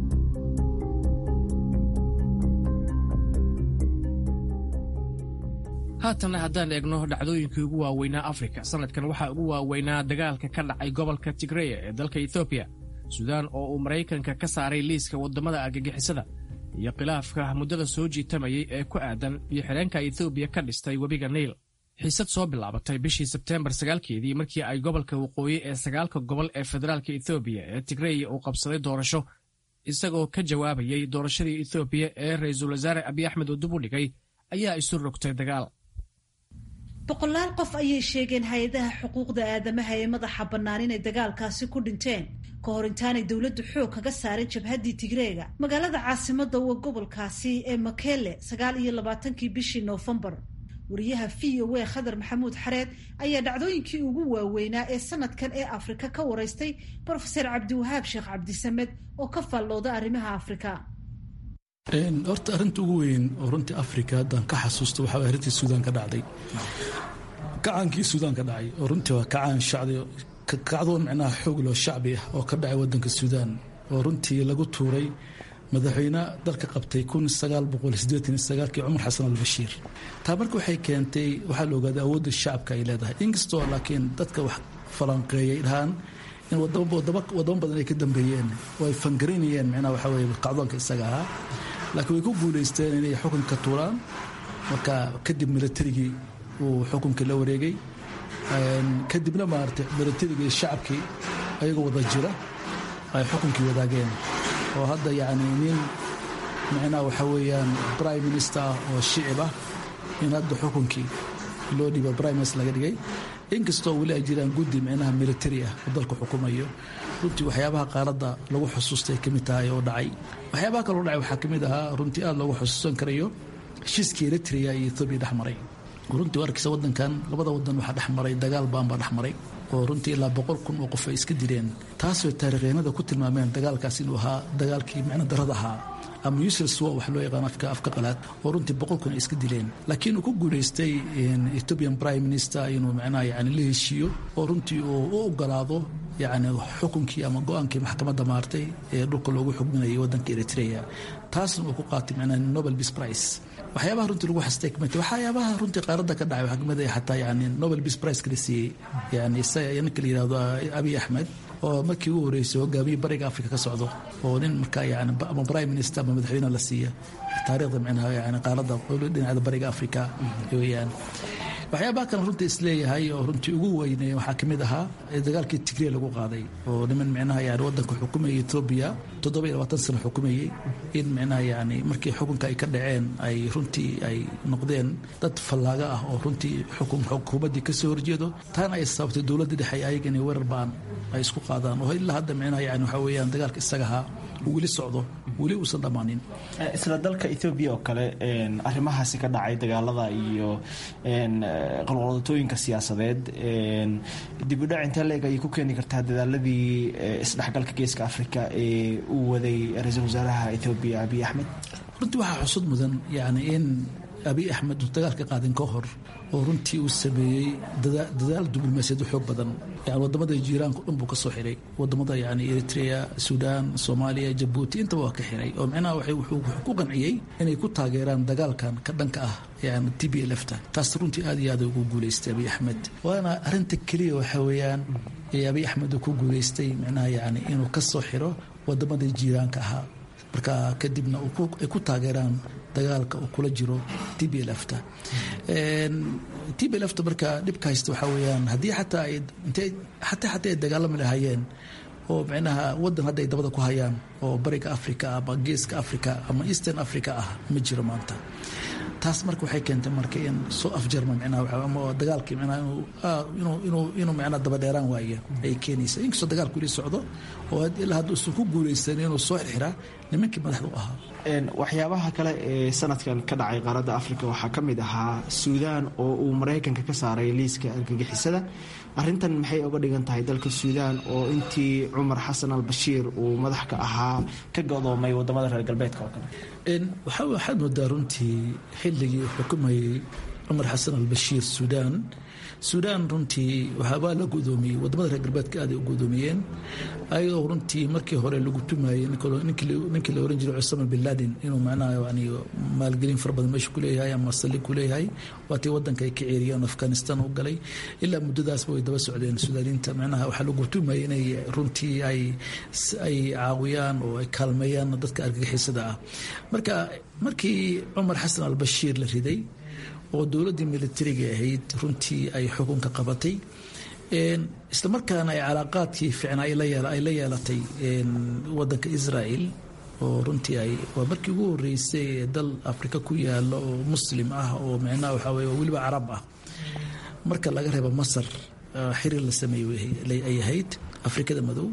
haatanna haddaan eegno dhacdooyinkii ugu waaweynaa afrika sanadkan waxaa ugu waaweynaa dagaalka ka dhacay gobolka tigreya ee dalka etoobiya suudaan oo uu maraykanka ka saaray liiska waddamada argagixisada iyo khilaafka muddada soo jiitamayay ee ku aadan iyo xidheenka etoobiya ka dhistay webiga niil xiisad soo bilaabatay bishii sebteembar sagaalkeedii markii ay gobolka waqooyi ee sagaalka gobol ee federaalka etoobiya ee tigreya uu qabsaday doorasho isagoo ka jawaabayay doorashadii etoobiya ee ra-iisul wasaare abiy axmed uu dib u dhigay ayaa isu rogtay dagaal boqolaal qof ayay sheegeen hay-adaha xuquuqda aadamaha ee madaxa bannaan inay dagaalkaasi ku dhinteen ka hor intaanay dowladdu xoog kaga saarin jabhaddii tigreega magaalada caasimadda waa gobolkaasi ee makele sagaal iyo labaatankii bishii noofembar wariyaha v o a khadar maxamuud xareed ayaa dhacdooyinkii ugu waaweynaa ee sanadkan ee afrika ka waraystay brofeser cabdiwahaab sheekh cabdisamed oo ka faallooda arrimaha afrika horta arrinta ugu weyn oo runtii afrika haddaan ka xasuusto waxaa arrintii suudaan ka dhacday kacaankii suudaan ka dhacay oo runtii waa kacaan shacdi kacdoon micnaha xoog loo shacbi ah oo ka dhacay waddanka suudaan oo runtii lagu tuuray madaxweyne dalka qabtay kun sagaal boqol sideetan iyo sagaalkii cumar xasan albashiir taa marka waxay keentay waxaa la ogaaday awoodda shacabka ay leedahay inkastoo laakiin dadka wax falanqeeyay dhahaan in wadamo badan ay ka dambeeyeen oo ay fangarinayeen micnaha waxaa weye kacdoonka isaga ahaa laakiin way ku guulaysteen inay xukunka tuuraan marka kadib militarigii uu xukunka la wareegay kadibna maaragtay militarigii shacabkii ayagoo wada jira ay xukunkii wadaageen oo hadda yacni nin micnaha waxaa weeyaan prime minister oo shicib ah in hadda xukunkii loo dhibo prime minister laga dhigay inkastoo weli ay jiraan guddi micnaha militari ah oo dalka xukumayo runtii waxyaabaha qaaradda lagu xusuustay ka mid tahay oo dhacay waxyaabaha kaloo dhacay waxaa ka mid ahaa runtii aada loogu xusuusan karayo heshiiskii eritrea iyo ethoobiya dhex maray runtii arkaysa waddankan labada waddan waxaa dhex maray dagaal baan baa dhex maray oo runtii ilaa boqol kun oo qof ay iska dileen taasoo taariikhyannada ku tilmaameen dagaalkaas inuu ahaa dagaalkii micno darada ahaa ama useless war wax loo yaqaan afka afka qalaad oo runtii boqol kun ay iska dileen laakiin uu ku guulaystay ethiopian prime minister inuu macnaha yani la heshiiyo oo runtii uu u ogolaado yacni xukunkii ama go-aankii maxkamadda maartay ee dhulka loogu xugminayay waddanka eritrea taasna uu ku qaatay macnaha nobel peace prize waxyaabaha runtii lagu xastay kamid waxyaabaha runtii qaaradda ka dhacay waxaa kamid ah xataa yani nobel peace prize kala siiyey yani isaga ninka la yihahdo abiy axmed oo markii ugu horreysay hogaamiye bariga afrika ka socdo oo nin markaa yani ama prime minister ama madaxweyne la siiya taariikhda micnaha yani qaaradda dhinacda bariga afrika weeyaan waxyaabaha kale runtii isleeyahay oo runtii ugu weynay waxaa kamid ahaa dagaalkii tigre lagu qaaday oo niman micnaha yani wadanka xukumayay etoobiya toddoba iyo labaatan sano xukumayey in micnaha yani markii xukunka ay ka dhaceen ay runtii ay noqdeen dad fallaaga ah oo runtii xukuumaddii kasoo horjeedo taana ay sababtay dowladda dhexe ayaga inay weerar baan ay isku qaadaan oo ilaa hadda micnaha yani waxaa weeyaan dagaalka isaga ahaa uu weli socdo weli uusan dhammaanin isla dalka ethoobiya oo kale arrimahaasi ka dhacay dagaalada iyo qalqaldatooyinka siyaasadeed dibudhac intee leeg ayay ku keeni kartaa dadaaladii isdhexgalka geeska afrika ee uu waday ra-iisul wasaaraha ethoobiya abiy axmed runtii waxaa xusud mudan yani in abiy axmed uu dagaalka qaadin ka hor oo runtii uu sameeyey dadaal diblomaasiyad xoog badan yani wadamada jiiraanka dhan buu ka soo xiray wadamada yani eritrea suudaan soomaaliya jabuuti intaba waa ka xiray oo micnaha wuxuu ku qanciyey inay ku taageeraan dagaalkan ka dhanka ah yani t b l fta taas runtii aad iyo aad ugu guuleystay abiy axmed waana arinta keliya waxa weeyaan ee abiy axmed uu ku guuleystay micnaha yani inuu ka soo xiro wadamadii jiiraanka ahaa marka kadibna ay ku taageeraan dagaalka uu kula jiro t b lfta t b lfta marka dhibka haysta waxaa weyaan haddii xataa xataa xataa ay dagaalami lahaayeen oo micnaha wadan hadda ay dabada ku hayaan oo bariga africa ama geeska africa ama eastern africa ah ma jiro maanta taas marka waxay keentay marka in soo afjarma micnaha ama dagaalkii micnaha inuu inuu inuu micnaha dabadheeraan waaya ay keenaysa inkastoo dagaalku weli socdo oo ilaa hadda uusan ku guulaysan inuu soo xirxiraa nimankii madaxda u ahaa waxyaabaha kale ee sanadkan ka dhacay qaaradda africa waxaa ka mid ahaa suudaan oo uu maraykanka ka saaray liiska argagixisada arintan maxay oga dhigan tahay dalka suudaan oo intii cumar xasan al bashiir uu madax ka ahaa ka godoomay wadamada reer galbeedka oo kale waxaad moodaa runtii xilligii xukumayay cumar xasan al bashiir suudaan suudaan runtii waa la gudoomiyey wadamada reer galbeedka aaday u gudoomiyeen ayagoo runtii markii hore lagu tumayey ninkii la oran jiray cusama bin laden inuu macnaha yani maalgelin fara badan meesha kuleeyahay ama saldhig kuleeyahay waatii wadanka ay ka ceeriyeen afghanistan u galay ilaa muddadaasba way daba socdeen suudaaniinta macnaha waxaa lagu tumayay inay runtii ay ay caawiyaan oo ay kaalmeeyaan dadka argagixisada ah marka markii cumar xasan al bashiir la riday oo dowladdii militariga ahayd runtii ay xukunka qabatay isla markaana ay calaaqaadkii ficnaa ay la yeelatay wadanka israel oo runtii ay waa markii ugu horeysay ee dal afrika ku yaalo oo muslim ah oo micnaha waxaa weye weliba carab ah marka laga reebo masar xiriir la sameeyey ay ahayd afrikada madow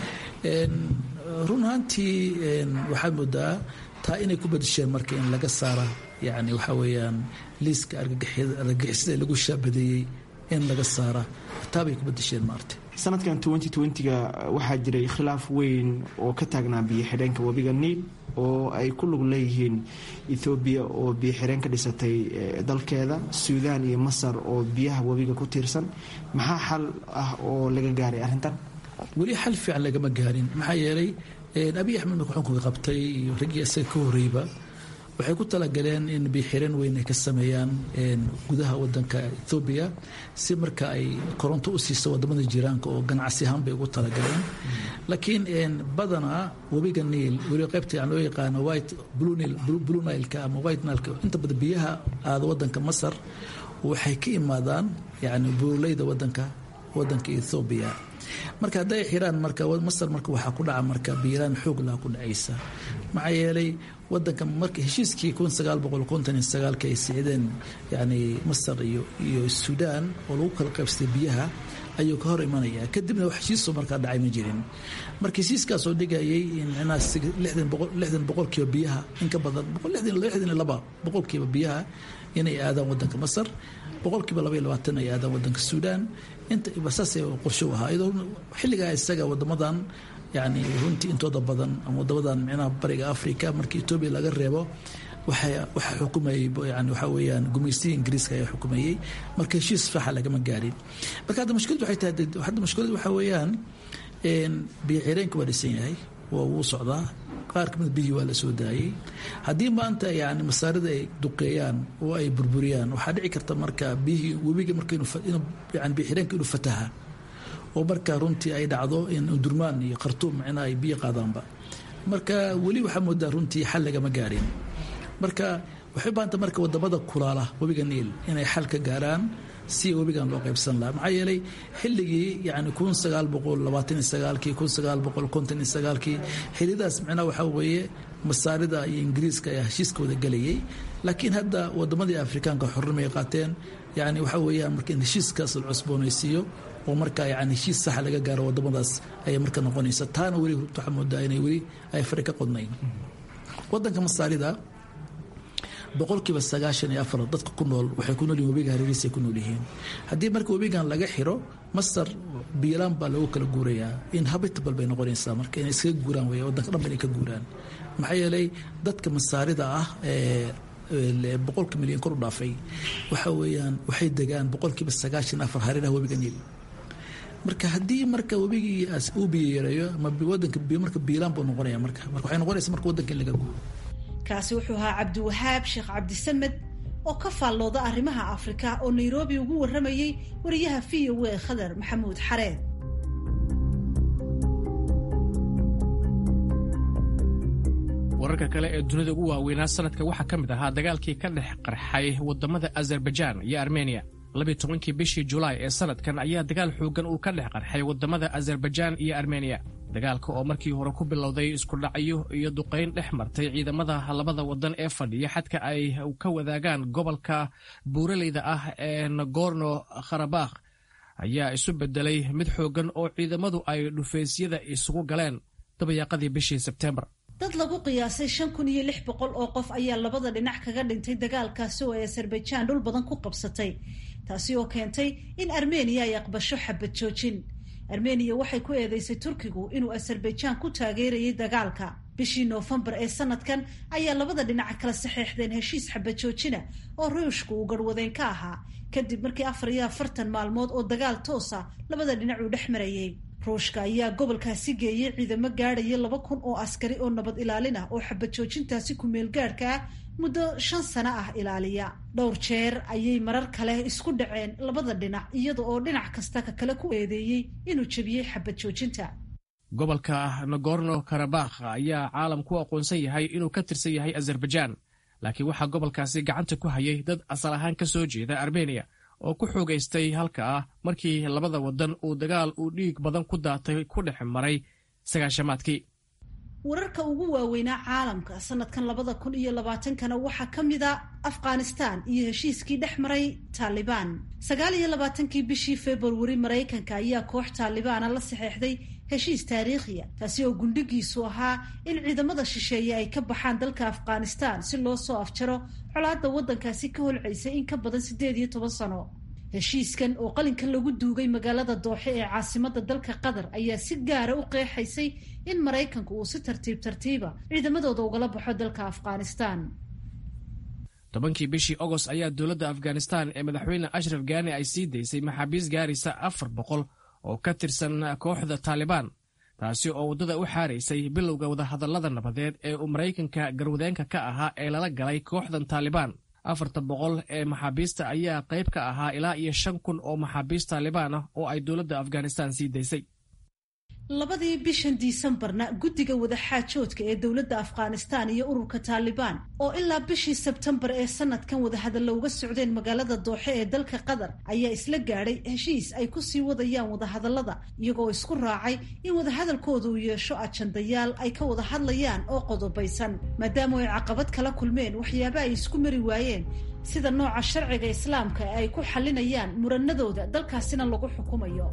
run ahaantii waxaad moodaa taa inay ku badisheen marka in laga saara yani waxaa weeyaan liiska argagixisada lagu shaabadeeyey in laga saara taabay ku badisheen maarta sanadkan ga waxaa jiray khilaaf weyn oo ka taagnaa biyo xidheenka webiga niil oo ay ku lug leeyihiin ethoobiya oo biyo xidheen ka dhisatay dalkeeda suudaan iyo masar oo biyaha webiga ku tiirsan maxaa xal ah oo laga gaaray arrintan weli xal fiican lagama gaarin maxaa yeelay abiy axmed marka xukunka qabtay iyo raggii isaga ka horreyba waxay ku talagaleen in biixireen weyn ay ka sameeyaan gudaha wadanka ethoobiya si marka ay koronto u siiso wadamada jiiraanka oo ganacsi ahaan bay ugu talagaleen laakiin badanaa webiga niil weli qaybta aan loo yaqaano white blue nileka ama white nileka inta badan biyaha aada wadanka masar waxay ka imaadaan yani buurleyda wadanka wadanka ethoobiya marka hadday xiraan marka masar marka waxaa ku dhaca marka biiraan xoog laha ku dhacaysa maxaa yeelay wadanka marka heshiiskii kun sagaal boqol konton iyo sagaalka ay sicdeen yani masar iyo iyo suudaan oo lagu kala qaybsatay biyaha ayuu ka hor imanaya kadibna wax heshiisoo markaa dhacay ma jirin marka heshiiskaas oo dhigayay in micnaha lixdan boqolkiiba biyaha in ka badan lixdan iyo laba boqolkiiba biyaha inay aadaan wadanka masar boqolkiiba laba iyo labaatan ay aadaan wadanka suudaan inta saas qorsho u ahaa iyadoo xilligaa isaga wadamadan yani runtii intooda badan ama wadamadan micnaha bariga africa markii etoobiya laga reebo waxaa xukumayay yani waxaa weeyaan gumaystiga ingiriiska ayaa xukumayey marka heshiis faxa lagama gaarin marka hadda mushkiladu waxay tahay hadda mushkiladu waxaa weeyaan biyo xireenka waa dhisan yahay waa wuu socdaa qaar kamid biyihii waa la soo daayey haddii maanta yani masaarida ay duqeeyaan oo ay burburiyaan waxaa dhici karta marka biyihii webiga marka yani biyo xireenka inuu fataha oo marka runtii ay dhacdo in durmaan iyo khartuum micnaha ay biyo qaadaanba marka weli waxaa moodaa runtii xal lagama gaarin marka waxay baanta marka wadamada kulaala webiga niil inay xal ka gaaraan si webigan loo qaybsan lahaa maxaa yeelay xilligii yani kun sagaal boqol labaatan iyo sagaalkii kun sagaal boqol konton iyo sagaalkii xillidaas micnaha waxaa weeye masaarida iyo ingiriiska ayaa heshiiskooda gelayay laakiin hadda wadamadii afrikaanka xornimay qaateen yani waxaa weeyaan marka in heshiiskaas la cusboonaysiiyo oo marka yani heshiis saxa laga gaaro wadamadaas ayay marka noqonaysa taana weli waxaa moodaa inay weli ay fari ka qodnayn wadanka masaarida boqolkiiba sagaashan iyo afar dadka ku nool waxay ku noolyihin webiga hareerihiisa ay ku nool yihiin haddii marka webigan laga xiro masar biilaan baa loogu kala guurayaa in habitable bay noqonaysaa marka inay iskaga guuraan wey wadanka dhan ba inay ka guuraan maxaa yeelay dadka masaarida ah ee boqolka milyan kor u dhaafay waxa weeyaan waxay degaan boqolkiiba sagaashan afar hareeraha webiga niil marka haddii marka webigii uu biyo yareeyo ama wadanka marka biilaan buu noqonaya marka marka waxay noqonaysa marka wadanka in laga guuro kaasi wuxuu ahaa cabdiwahaab sheekh cabdisamed oo ka faallooda arrimaha afrika oo nairobi ugu warramayey wariyaha v o a khadar maxamuud xareed wararka kale ee dunida ugu waaweynaa sanadka waxaa ka mid ahaa dagaalkii ka dhex qarxay wadamada azerbaijaan iyo armeniya labiyi tobankii bishii julaay ee sanadkan ayaa dagaal xoogan uu ka dhex qarxay wadamada azerbaijaan iyo armeniya dagaalka oo markii hore ku bilowday iskudhacyo iyo duqayn dhex martay ciidamada labada wadan ee fadhiya xadka ay ka wadaagaan gobolka buuraleyda ah ee nagorno kharabakh ayaa isu bedelay mid xoogan oo ciidamadu ay dhufaysyada isugu galeen dabayaaqadii bishii sebtembar dad lagu qiyaasay shan kun iyo lix boqol oo qof ayaa labada dhinac kaga dhintay dagaalkaasi oo ay azerbaijan dhul badan ku qabsatay taasi oo keentay in armeniya ay aqbasho xabad joojin armeniya waxay ku eedeysay turkigu inuu azerbaijan ku taageerayay dagaalka bishii noofembar ee sanadkan ayaa labada dhinac kala saxeexdeen heshiis xabad joojina oo ruushku uu garhwadeen ka ahaa kadib markii afar iyo afartan maalmood oo dagaal toosa labada dhinac uu dhex marayay ruushka ayaa gobolkaasi geeyey ciidamo gaadhaya laba kun oo askari oo nabad ilaalin ah oo xabad joojintaasi ku-meel gaadhka ah muddo shan sano ah ilaaliya dhowr jeer ayay marar kale isku dhaceen labada dhinac iyada oo dhinac kasta ka kale ku eedeeyey inuu jebiyey xabad joojinta gobolka nagorno karabakh ayaa caalam ku aqoonsan yahay inuu ka tirsan yahay azerbaijan laakiin waxaa gobolkaasi gacanta ku hayay dad asal ahaan ka soo jeeda armeniya oo ku xoogaystay halka ah markii labada wadan uu dagaal uu dhiig badan ku daatay ku dhex maray sagaashamaadkii wararka ugu waaweynaa caalamka sanadkan labada kun iyo labaatankana waxaa ka mid a afghanistan iyo heshiiskii dhex maray taalibaan sagaal iyo labaatankii bishii februari maraykanka ayaa koox taalibaana la saxeexday heshiis taariikhiya taasi oo gundhigiisu ahaa in ciidamada shisheeye ay ka baxaan dalka afghanistan si loo soo afjaro colaadda waddankaasi ka holcaysay in ka badan siddeed iyo toban sano heshiiskan oo qalinka lagu duugay magaalada dooxe ee caasimadda dalka qatar ayaa si gaara u qeexaysay in maraykanku uu si tartiib tartiiba ciidamadooda ugala baxo dalka afghanistan tobankii bishii agost ayaa dowladda afghanistan ee madaxweyne ashraf gaani ay sii daysay maxaabiis gaaraysa afar boqol oo ka tirsan kooxda taalibaan taasi oo waddada u xaaraysay bilowga wadahadallada nabadeed ee uu maraykanka garwadeenka ka ahaa ee lala galay kooxdan taalibaan afarta boqol ee maxaabiista ayaa qayb ka ahaa ilaa iyo shan kun oo maxaabiist taalibaan ah oo ay dowladda afghanistan sii daysay labadii bishan disembarna guddiga wadaxaajoodka ee dowladda afghanistan iyo ururka taalibaan oo ilaa bishii sebtembar ee sanadkan wadahadalla uga socdeen magaalada dooxe ee dalka qatar ayaa isla gaadhay heshiis ay ku sii wadayaan wadahadallada iyagoo isku raacay in wadahadalkooda uu yeesho ajandayaal ay ka wada hadlayaan oo qodobaysan maadaama ay caqabad kala kulmeen waxyaaba ay isku mari waayeen sida nooca sharciga islaamka ee ay ku xalinayaan muranadooda dalkaasina lagu xukumayo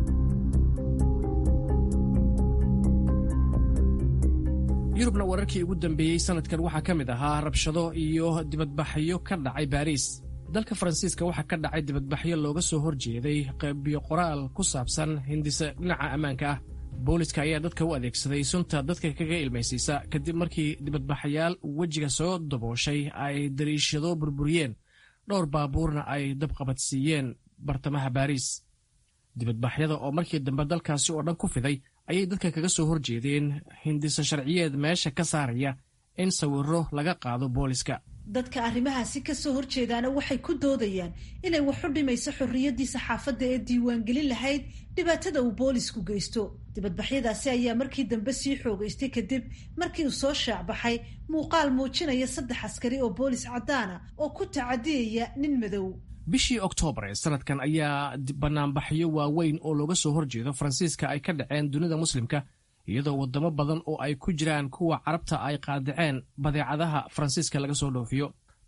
yurubna wararkii ugu dambeeyey sanadkan waxaa ka mid ahaa rabshado iyo dibadbaxyo ka dhacay baariis dalka faransiiska waxaa ka dhacay dibadbaxyo looga soo horjeeday qaybiyo qoraal ku saabsan hindise dhinaca ammaanka ah booliska ayaa dadka u adeegsaday sunta dadka kaga ilmaysiisa kadib markii dibadbaxayaal wejiga soo dabooshay ay dariishado burburiyeen dhowr baabuurna ay dabqabadsiiyeen bartamaha baariis dibadbaxyada oo markii dambe dalkaasi oo dhan ku fiday ayay dadka kaga soo horjeedeen hindise sharciyeed meesha ka saaraya in sawiro laga qaado booliska dadka arrimahaasi ka soo horjeedaana waxay ku doodayaan inay wax u dhimayso xorriyaddii saxaafadda ee diiwaangelin lahayd dhibaatada uu boolisku geysto dibadbaxyadaasi ayaa markii dambe sii xoogaystay kadib markii uu soo shaacbaxay muuqaal muujinaya saddex askari oo boolis caddaana oo ku tacadiyaya nin madow bishii oktoobar ee sanadkan ayaa banaanbaxyo waaweyn oo looga soo horjeedo faransiiska ay ka dhaceen dunida muslimka iyadoo wadamo badan oo ay ku jiraan kuwa carabta ay qaadaceen badeecadaha faransiiska laga soo dhoofiyo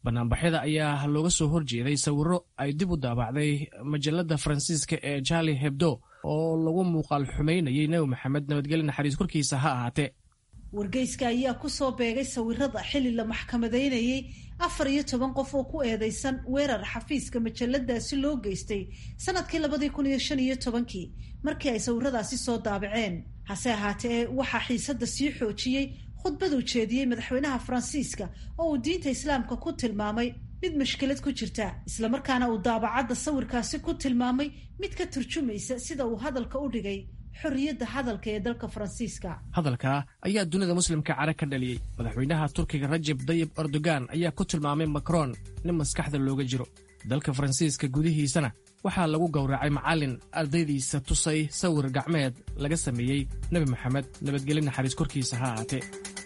banaanbaxyada ayaa looga soo horjeeday sawirro ay dib u daabacday majalada faransiiska ee charli hebdo oo lagu muuqaal xumaynayay nebi maxamed nabadgelyo naxariis korkiisa ha ahaatee wargeyska ayaa ku soo beegay sawirada xili la maxkamadaynayay afar iyo toban qof oo ku eedeysan weerar xafiiska majaladaasi loo geystay sanadkii labadii kun iyo shan iyo tobankii markii ay sawiradaasi soo daabaceen hase ahaatee waxaa xiisadda sii xoojiyey khudbad uu jeediyey madaxweynaha faransiiska oo uu diinta islaamka ku tilmaamay mid mushkilad ku jirta islamarkaana uu daabacadda sawirkaasi ku tilmaamay mid ka turjumaysa sida uu hadalka u dhigay xorriyadda hadalka ee dalka faransiiska hadalka ayaa dunida muslimka cara ka dhaliyey madaxweynaha turkiga rajab dayib erdogan ayaa ku tilmaamay macron nin maskaxda looga jiro dalka faransiiska gudihiisana waxaa lagu gowracay macallin ardaydiisa tusay sawir gacmeed laga sameeyey nebi maxamed nabadgelyo naxariis korkiisa ha ahaatee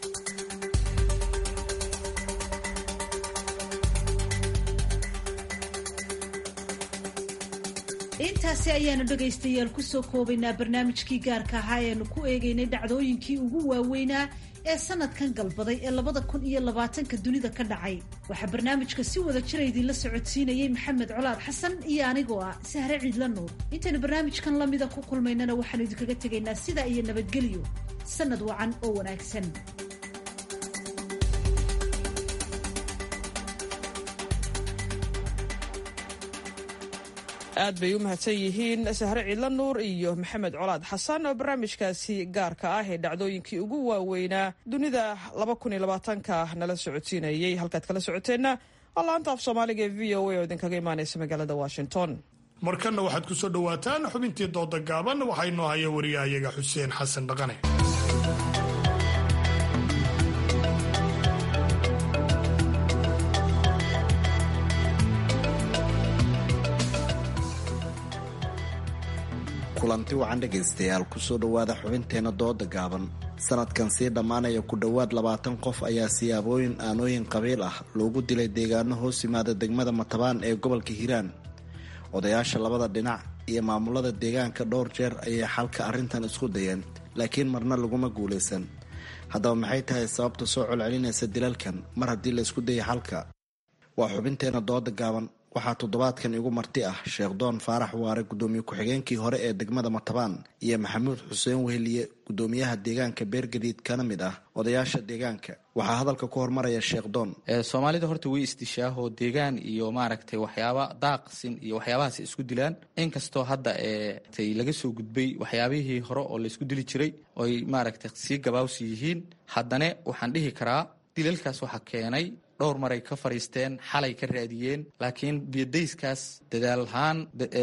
intaasi ayaanu dhegaystayaal kusoo koobaynaa barnaamijkii gaarka ahaa eanu ku eegaynay dhacdooyinkii ugu waaweynaa ee sanadkan galbaday ee labada kun iyo labaatanka dunida ka dhacay waxaa barnaamijka si wada jira idinla socodsiinayey maxamed colaad xasan iyo anigoo ah sahre ciidla nuur intaynu barnaamijkan lamida ku kulmaynana waxaanu idinkaga tegaynaa sidaa iyo nabadgelyo sanad wacan oo wanaagsan aad bay u mahadsan yihiin sahre ciidla nuur iyo maxamed colaad xasan oo barnaamijkaasi gaarka ah ee dhacdooyinkii ugu waaweynaa dunida ka nala socodsiinayey halkaad kala socoteenna waa laanta af soomaaliga ee v o a oo idinkaga imaanaysa magaalada washington markanna waxaad ku soo dhowaataan xubintii dooda gaaban waxaa inoo haya wariyahayaga xuseen xasan dhaqane kulanti wacan dhegaystayaal kusoo dhowaada xubinteenna dooda gaaban sanadkan sii dhammaanaya ku dhowaad labaatan qof ayaa siyaabooyin aanooyin qabiil ah loogu dilay deegaano hoos yimaada degmada matabaan ee gobolka hiiraan odayaasha labada dhinac iyo maamulada deegaanka dhowr jeer ayay xalka arrintan isku dayeen laakiin marna laguma guulaysan haddaba maxay tahay sababta soo colcelinaysa dilalkan mar haddii la isku dayay xalka waa xubinteenna dooda gaaban waxaa toddobaadkan igu marti ah sheekh doon faarax waare gudoomiye ku-xigeenkii hore ee degmada matabaan iyo maxamuud xuseen weheliye gudoomiyaha deegaanka beergadiid kana mid ah odayaasha deegaanka waxaa hadalka ku hormaraya sheekh doon soomaalida horta way isdishaahoo deegaan iyo maaragtay waxyaaba daaqsin iyo waxyaabahaas isku dilaan inkastoo hadda ee laga soo gudbay waxyaabihii hore oo laysku dili jiray oy maaragtay sii gabaawsi yihiin haddana waxaan dhihi karaa dilalkaas waxaa keenay dhowr maray ka fadhiisteen xalay ka raadiyeen laakiin biyodayskaas dadaalahaan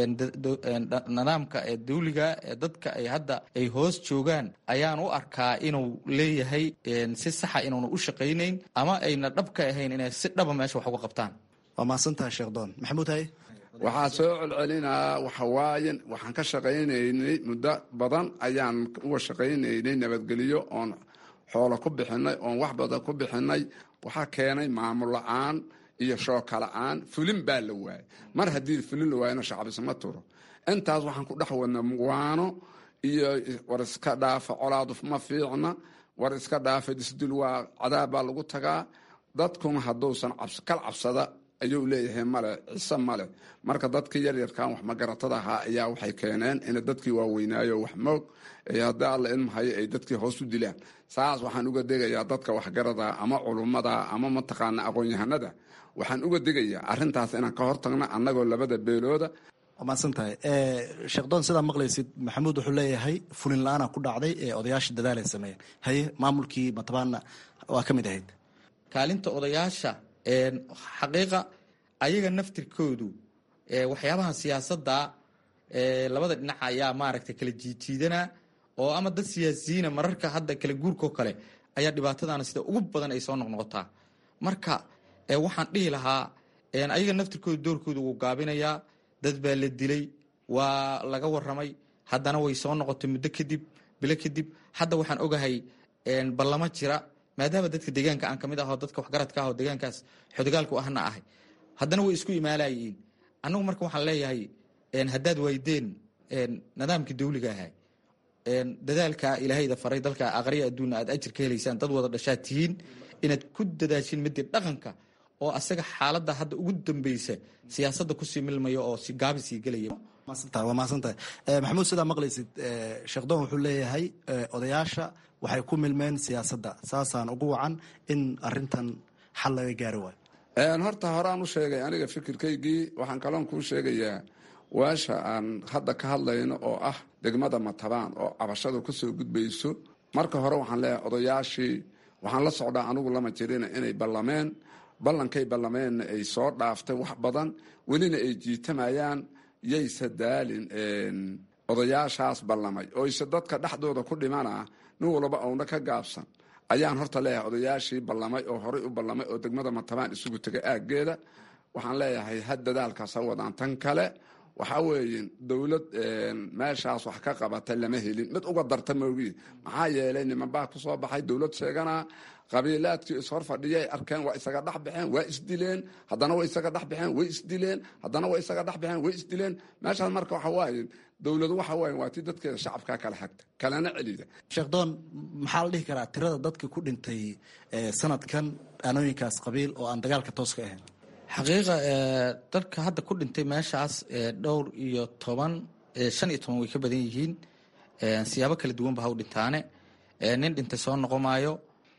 nidaamka ee dawliga ee dadka ay hadda ay hoos joogaan ayaan u arkaa inuu leeyahay si saxa inuuna u shaqaynayn ama ayna dhab ka ahayn inay si dhaba meesha wax uga qabtaan waa mahadsantaha sheekh doon maxamuud haye waxaa soo celcelinaa waxawaaye waxaan ka shaqaynaynay muddo badan ayaan uga shaqaynaynay nabadgelyo oon xoolo ku bixinay oon wax badan ku bixinay waxaa keenay maamul la-aan iyo shooka la-aan fulin baa la waayay mar haddii fulin la waayana shacbisma turo intaas waxaan ku dhex wadnay muwaano iyo war iska dhaafa colaaduf ma fiicna war iska dhaafa disdil waa cadaab baa lagu tagaa dadkuna hadduusan kal cabsada ayuu leeyahay male ciise male marka dadkii yaryarkan wax magaratada ahaa ayaa waxay keeneen in dadkii waaweynaayo wax moog haddii alla ilmahayo ay dadkii hoos u dilaan saas waxaan uga degayaa dadka waxgarada ama culummada ama mataqaana aqoon-yahanada waxaan uga degayaa arintaas inaan ka hortagno annagoo labada beelooda waa mahadsantahay sheekh doon sidaa maqlaysid maxamuud wuxuu leeyahay fulin la-aana ku dhacday ee odayaasha dadaalay sameeyeen haye maamulkii matabaana waa ka mid ahayd kaalinta odayaasha xaqiiqa ayaga naftirkoodu waxyaabaha siyaasadda labada dhinac ayaa maaragtay kala jiijiidanaa oo ama dad siyaasiyiina mararka hadda kala guurkao kale ayaa dhibaatadana sida ugu badan ay soo noqnoqotaa marka waxaan dhihi lahaa ayaga naftirkooda doorkooda wuu gaabinayaa dad baa la dilay waa laga waramay haddana way soo noqotay muddo kadib bilo kadib hadda waxaan ogahay ballamo jira maadaama dadka deegaanka aan kamid aho dadka waxgaradka ah oo deegaankaas xodogaalku ahna ahay haddana way isku imaalayiin annagu marka waxaan leeyahay haddaad waydeen nidaamkii dawliga ahay dadaalka ilaahayda faray dalka aqriya adduunna aad ajir ka helaysaan dad wada dhashaad tihiin inaad ku dadaashin midii dhaqanka oo asaga xaaladda hadda ugu dambeysa siyaasadda kusii milmaya oo si gaabi sii gelaya waa mahadsantahay maxamuud sidaa maqlaysid sheekhdon wuxuu leeyahay odayaasha waxay ku milmeen siyaasadda saasaan ugu wacan in arintan xal laga gaari waayo horta horaan u sheegay aniga fikirkaygii waxaan kaloon kuu sheegayaa waasha aan hadda ka hadlayno oo ah degmada matabaan oo cabashadu kasoo gudbayso marka hore waxaan leeyahay odayaashii waxaan la socdaa anigu lama jirina inay ballameen ballankay ballameenna ay soo dhaaftay wax badan welina ay jiitamayaan yayse daalin odayaashaas ballamay oo ise dadka dhexdooda ku dhimana nin walba ouna ka gaabsan ayaan horta leeyahay odayaashii ballamay oo horay u ballamay oo degmada matabaan isugu tegay aaggeeda waxaan leeyahay ha dadaalkaas ha wadaan tan kale waxaa weeye dowlad meeshaas wax ka qabata lama helin mid uga darta moogi maxaa yeelay nimanbaa kusoo baxay dowlad sheeganaa qabiilaadkii ishor fadhiyay arkeen waa isaga dhex baxeen waa isdileen haddana way isaga dhex baxeen way isdileen haddana way isaga dhex baxeen way isdileen meeshaas marka waxa waaye dowladu waxa waaye waa tii dadkeeda shacabkaa kala xagta kalena celida sheekh doon maxaa la dhihi karaa tirada dadka ku dhintay sanadkan aanooyinkaas qabiil oo aan dagaalka toos ka ahayn xaqiiqa dadka hadda ku dhintay meeshaas dhowr iyo toban shan iyo toban way ka badan yihiin siyaabo kala duwanba ha u dhintaane nin dhintay soo noqomaayo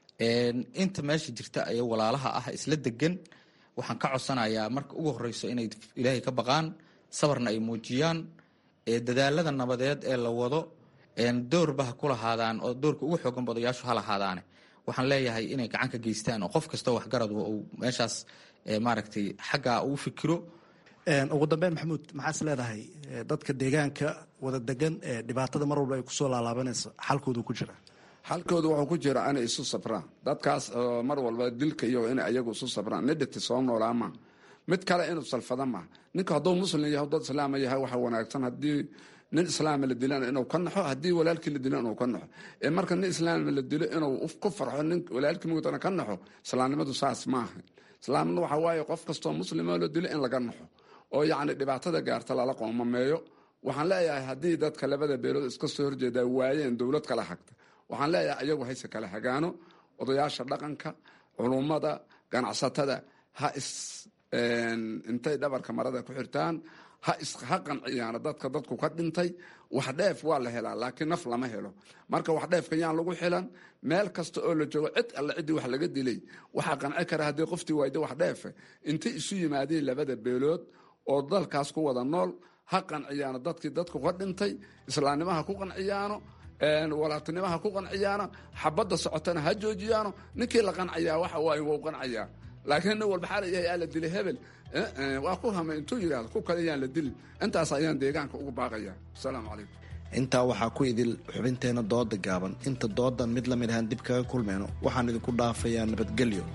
inta meesha jirta ee walaalaha ah isla degan waxaan ka codsanayaa marka ugu horeyso inay ilaahay ka baqaan sabarna ay muujiyaan dadaalada nabadeed ee la wado doorba ha ku lahaadaan oo doorka ugu xooganba odayaashu ha lahaadaane waxaan leeyahay inay gacan ka geystaan oo qof kastoo waxgarad uu meeshaas maaragtay xaggaa uu fikiro ugu dambeyn maxamuud maxaas leedahay dadka deegaanka wada degan ee dhibaatada mar walba ay kusoo laalaabanayso xalkoodu ku jira xalkooda wuxuu ku jira inay isu sabraan dadkaas mar walba dilka iyo inay ayagu isu sabraan nidhiti soo noolaa ma mid kale inuu salfada ma ninka hadduu muslim yahay dad islaama yahay waxa wanaagsan haddii nin islaama la dilana inuu ka naxo haddii walaalkii la dilo inuu ka naxo ee marka nin islaama la dilo inuu ku farxo nin walaalkii mugtana ka naxo islaamnimadu saas maaha islaamnimadu waxa waaye qof kastoo muslimo la dilo in laga naxo oo yacni dhibaatada gaarta lala qoomameeyo waxaan leeyahay haddii dadka labada beelood iska soo horjeedaa waayeen dowlad kala hagta waxaan leeyahay ayagu hayse kala hagaano odayaasha dhaqanka culummada ganacsatada ha is intay dhabarka marada ku xirtaan ha ha qanciyaano dadka dadku ka dhintay wax dheef waa la helaa laakiin naf lama helo marka wax dheefka yaan lagu xilan meel kasta oo la joogo cid alle ciddii wax laga dilay waxaa qanci kara haddii qoftii waayda wax dheefe intay isu yimaadeen labada beelood oo dalkaas ku wada nool ha qanciyaano dadkii dadku ka dhintay islaamnimaha ku qanciyaano walaaltinimaha ku qanciyaano xabadda socotana ha joojiyaano ninkii la qanciyaa waxa waaye wau qanciyaa laakiin nin walba xala yahay aa la dilay hebel waa ku hamay intuu yidhahdo ku kale yaan la dilin intaas ayaan deegaanka ugu baaqaya asalaamu calaykum intaa waxaa ku idil xubinteenna dooda gaaban inta doodan mid la mid ahaan dib kaga kulmeyno waxaan idinku dhaafayaa nabadgelyo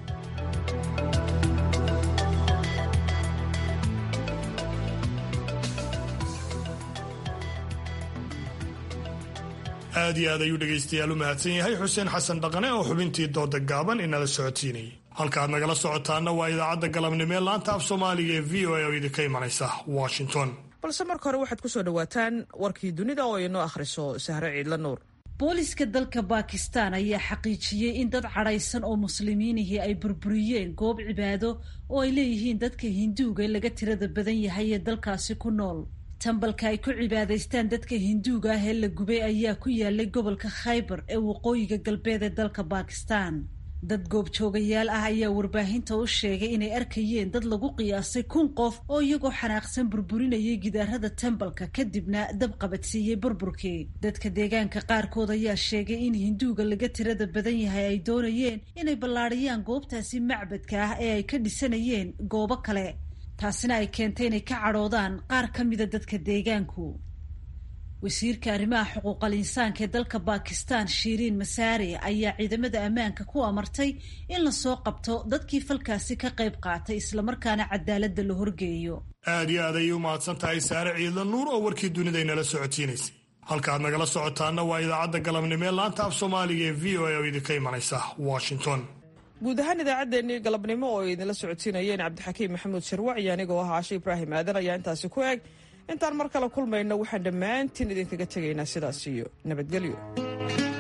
aad iyo aad ayuu dhegaystayaal u mahadsan yahay xuseen xasan dhaqane oo xubintii dooda gaaban inala socodsiinayay halkaaad nagala socotaana waa idaacadda galabnimo ee laanta af soomaaliga ee v o a oo idinka imanaysa washington balse marka hore waxaad ku soo dhowaataan warkii dunida oo inoo akhriso sahre ciidla nuur booliska dalka baakistaan ayaa xaqiijiyey in dad cadhaysan oo muslimiinihii ay burburiyeen goob cibaado oo ay leeyihiin dadka hinduuga laga tirada badan yahay ee dalkaasi ku nool tambalka ay ku cibaadaystaan dadka hinduuga ah ee la gubay ayaa ku yaalay gobolka khaybar ee waqooyiga galbeed ee dalka baakistaan dad goobjoogayaal ah ayaa warbaahinta u sheegay inay arkayeen dad lagu qiyaasay kun qof oo iyagoo xanaaqsan burburinayay gidaarada tembalka kadibna dab qabadsiiyey burburkii dadka deegaanka qaarkood ayaa sheegay in hinduuga laga tirada badan yahay ay doonayeen inay ballaadhiyaan goobtaasi macbadka ah ee ay ka dhisanayeen goobo kale taasina ay keentay inay ka cadhoodaan qaar ka mida dadka deegaanku wasiirka arrimaha xuquuqal insaanka ee dalka bakistan shiiriin masaare ayaa ciidamada ammaanka ku amartay in lasoo qabto dadkii falkaasi ka qayb qaatay islamarkaana cadaaladda la horgeeyo aad iyo aad ayay u mahadsan tahay saare ciidla nuur oo warkii dunidaynala socodsiinaysay halkaaad nagala socotaana waa idaacadda galabnimo ee laanta af soomaaliga ee v o a oo idinka imanaysa washington guud ahaan idaacaddeenii galabnimo oo idinla socodsiinayeen cabdixakiim maxamuud sharwac iyo anigoo ah caashe ibraahim aadan ayaa intaasi ku eg intaan mar kale kulmayno waxaan dhammaantiin idinkaga tegaynaa sidaas iyo nabadgelyo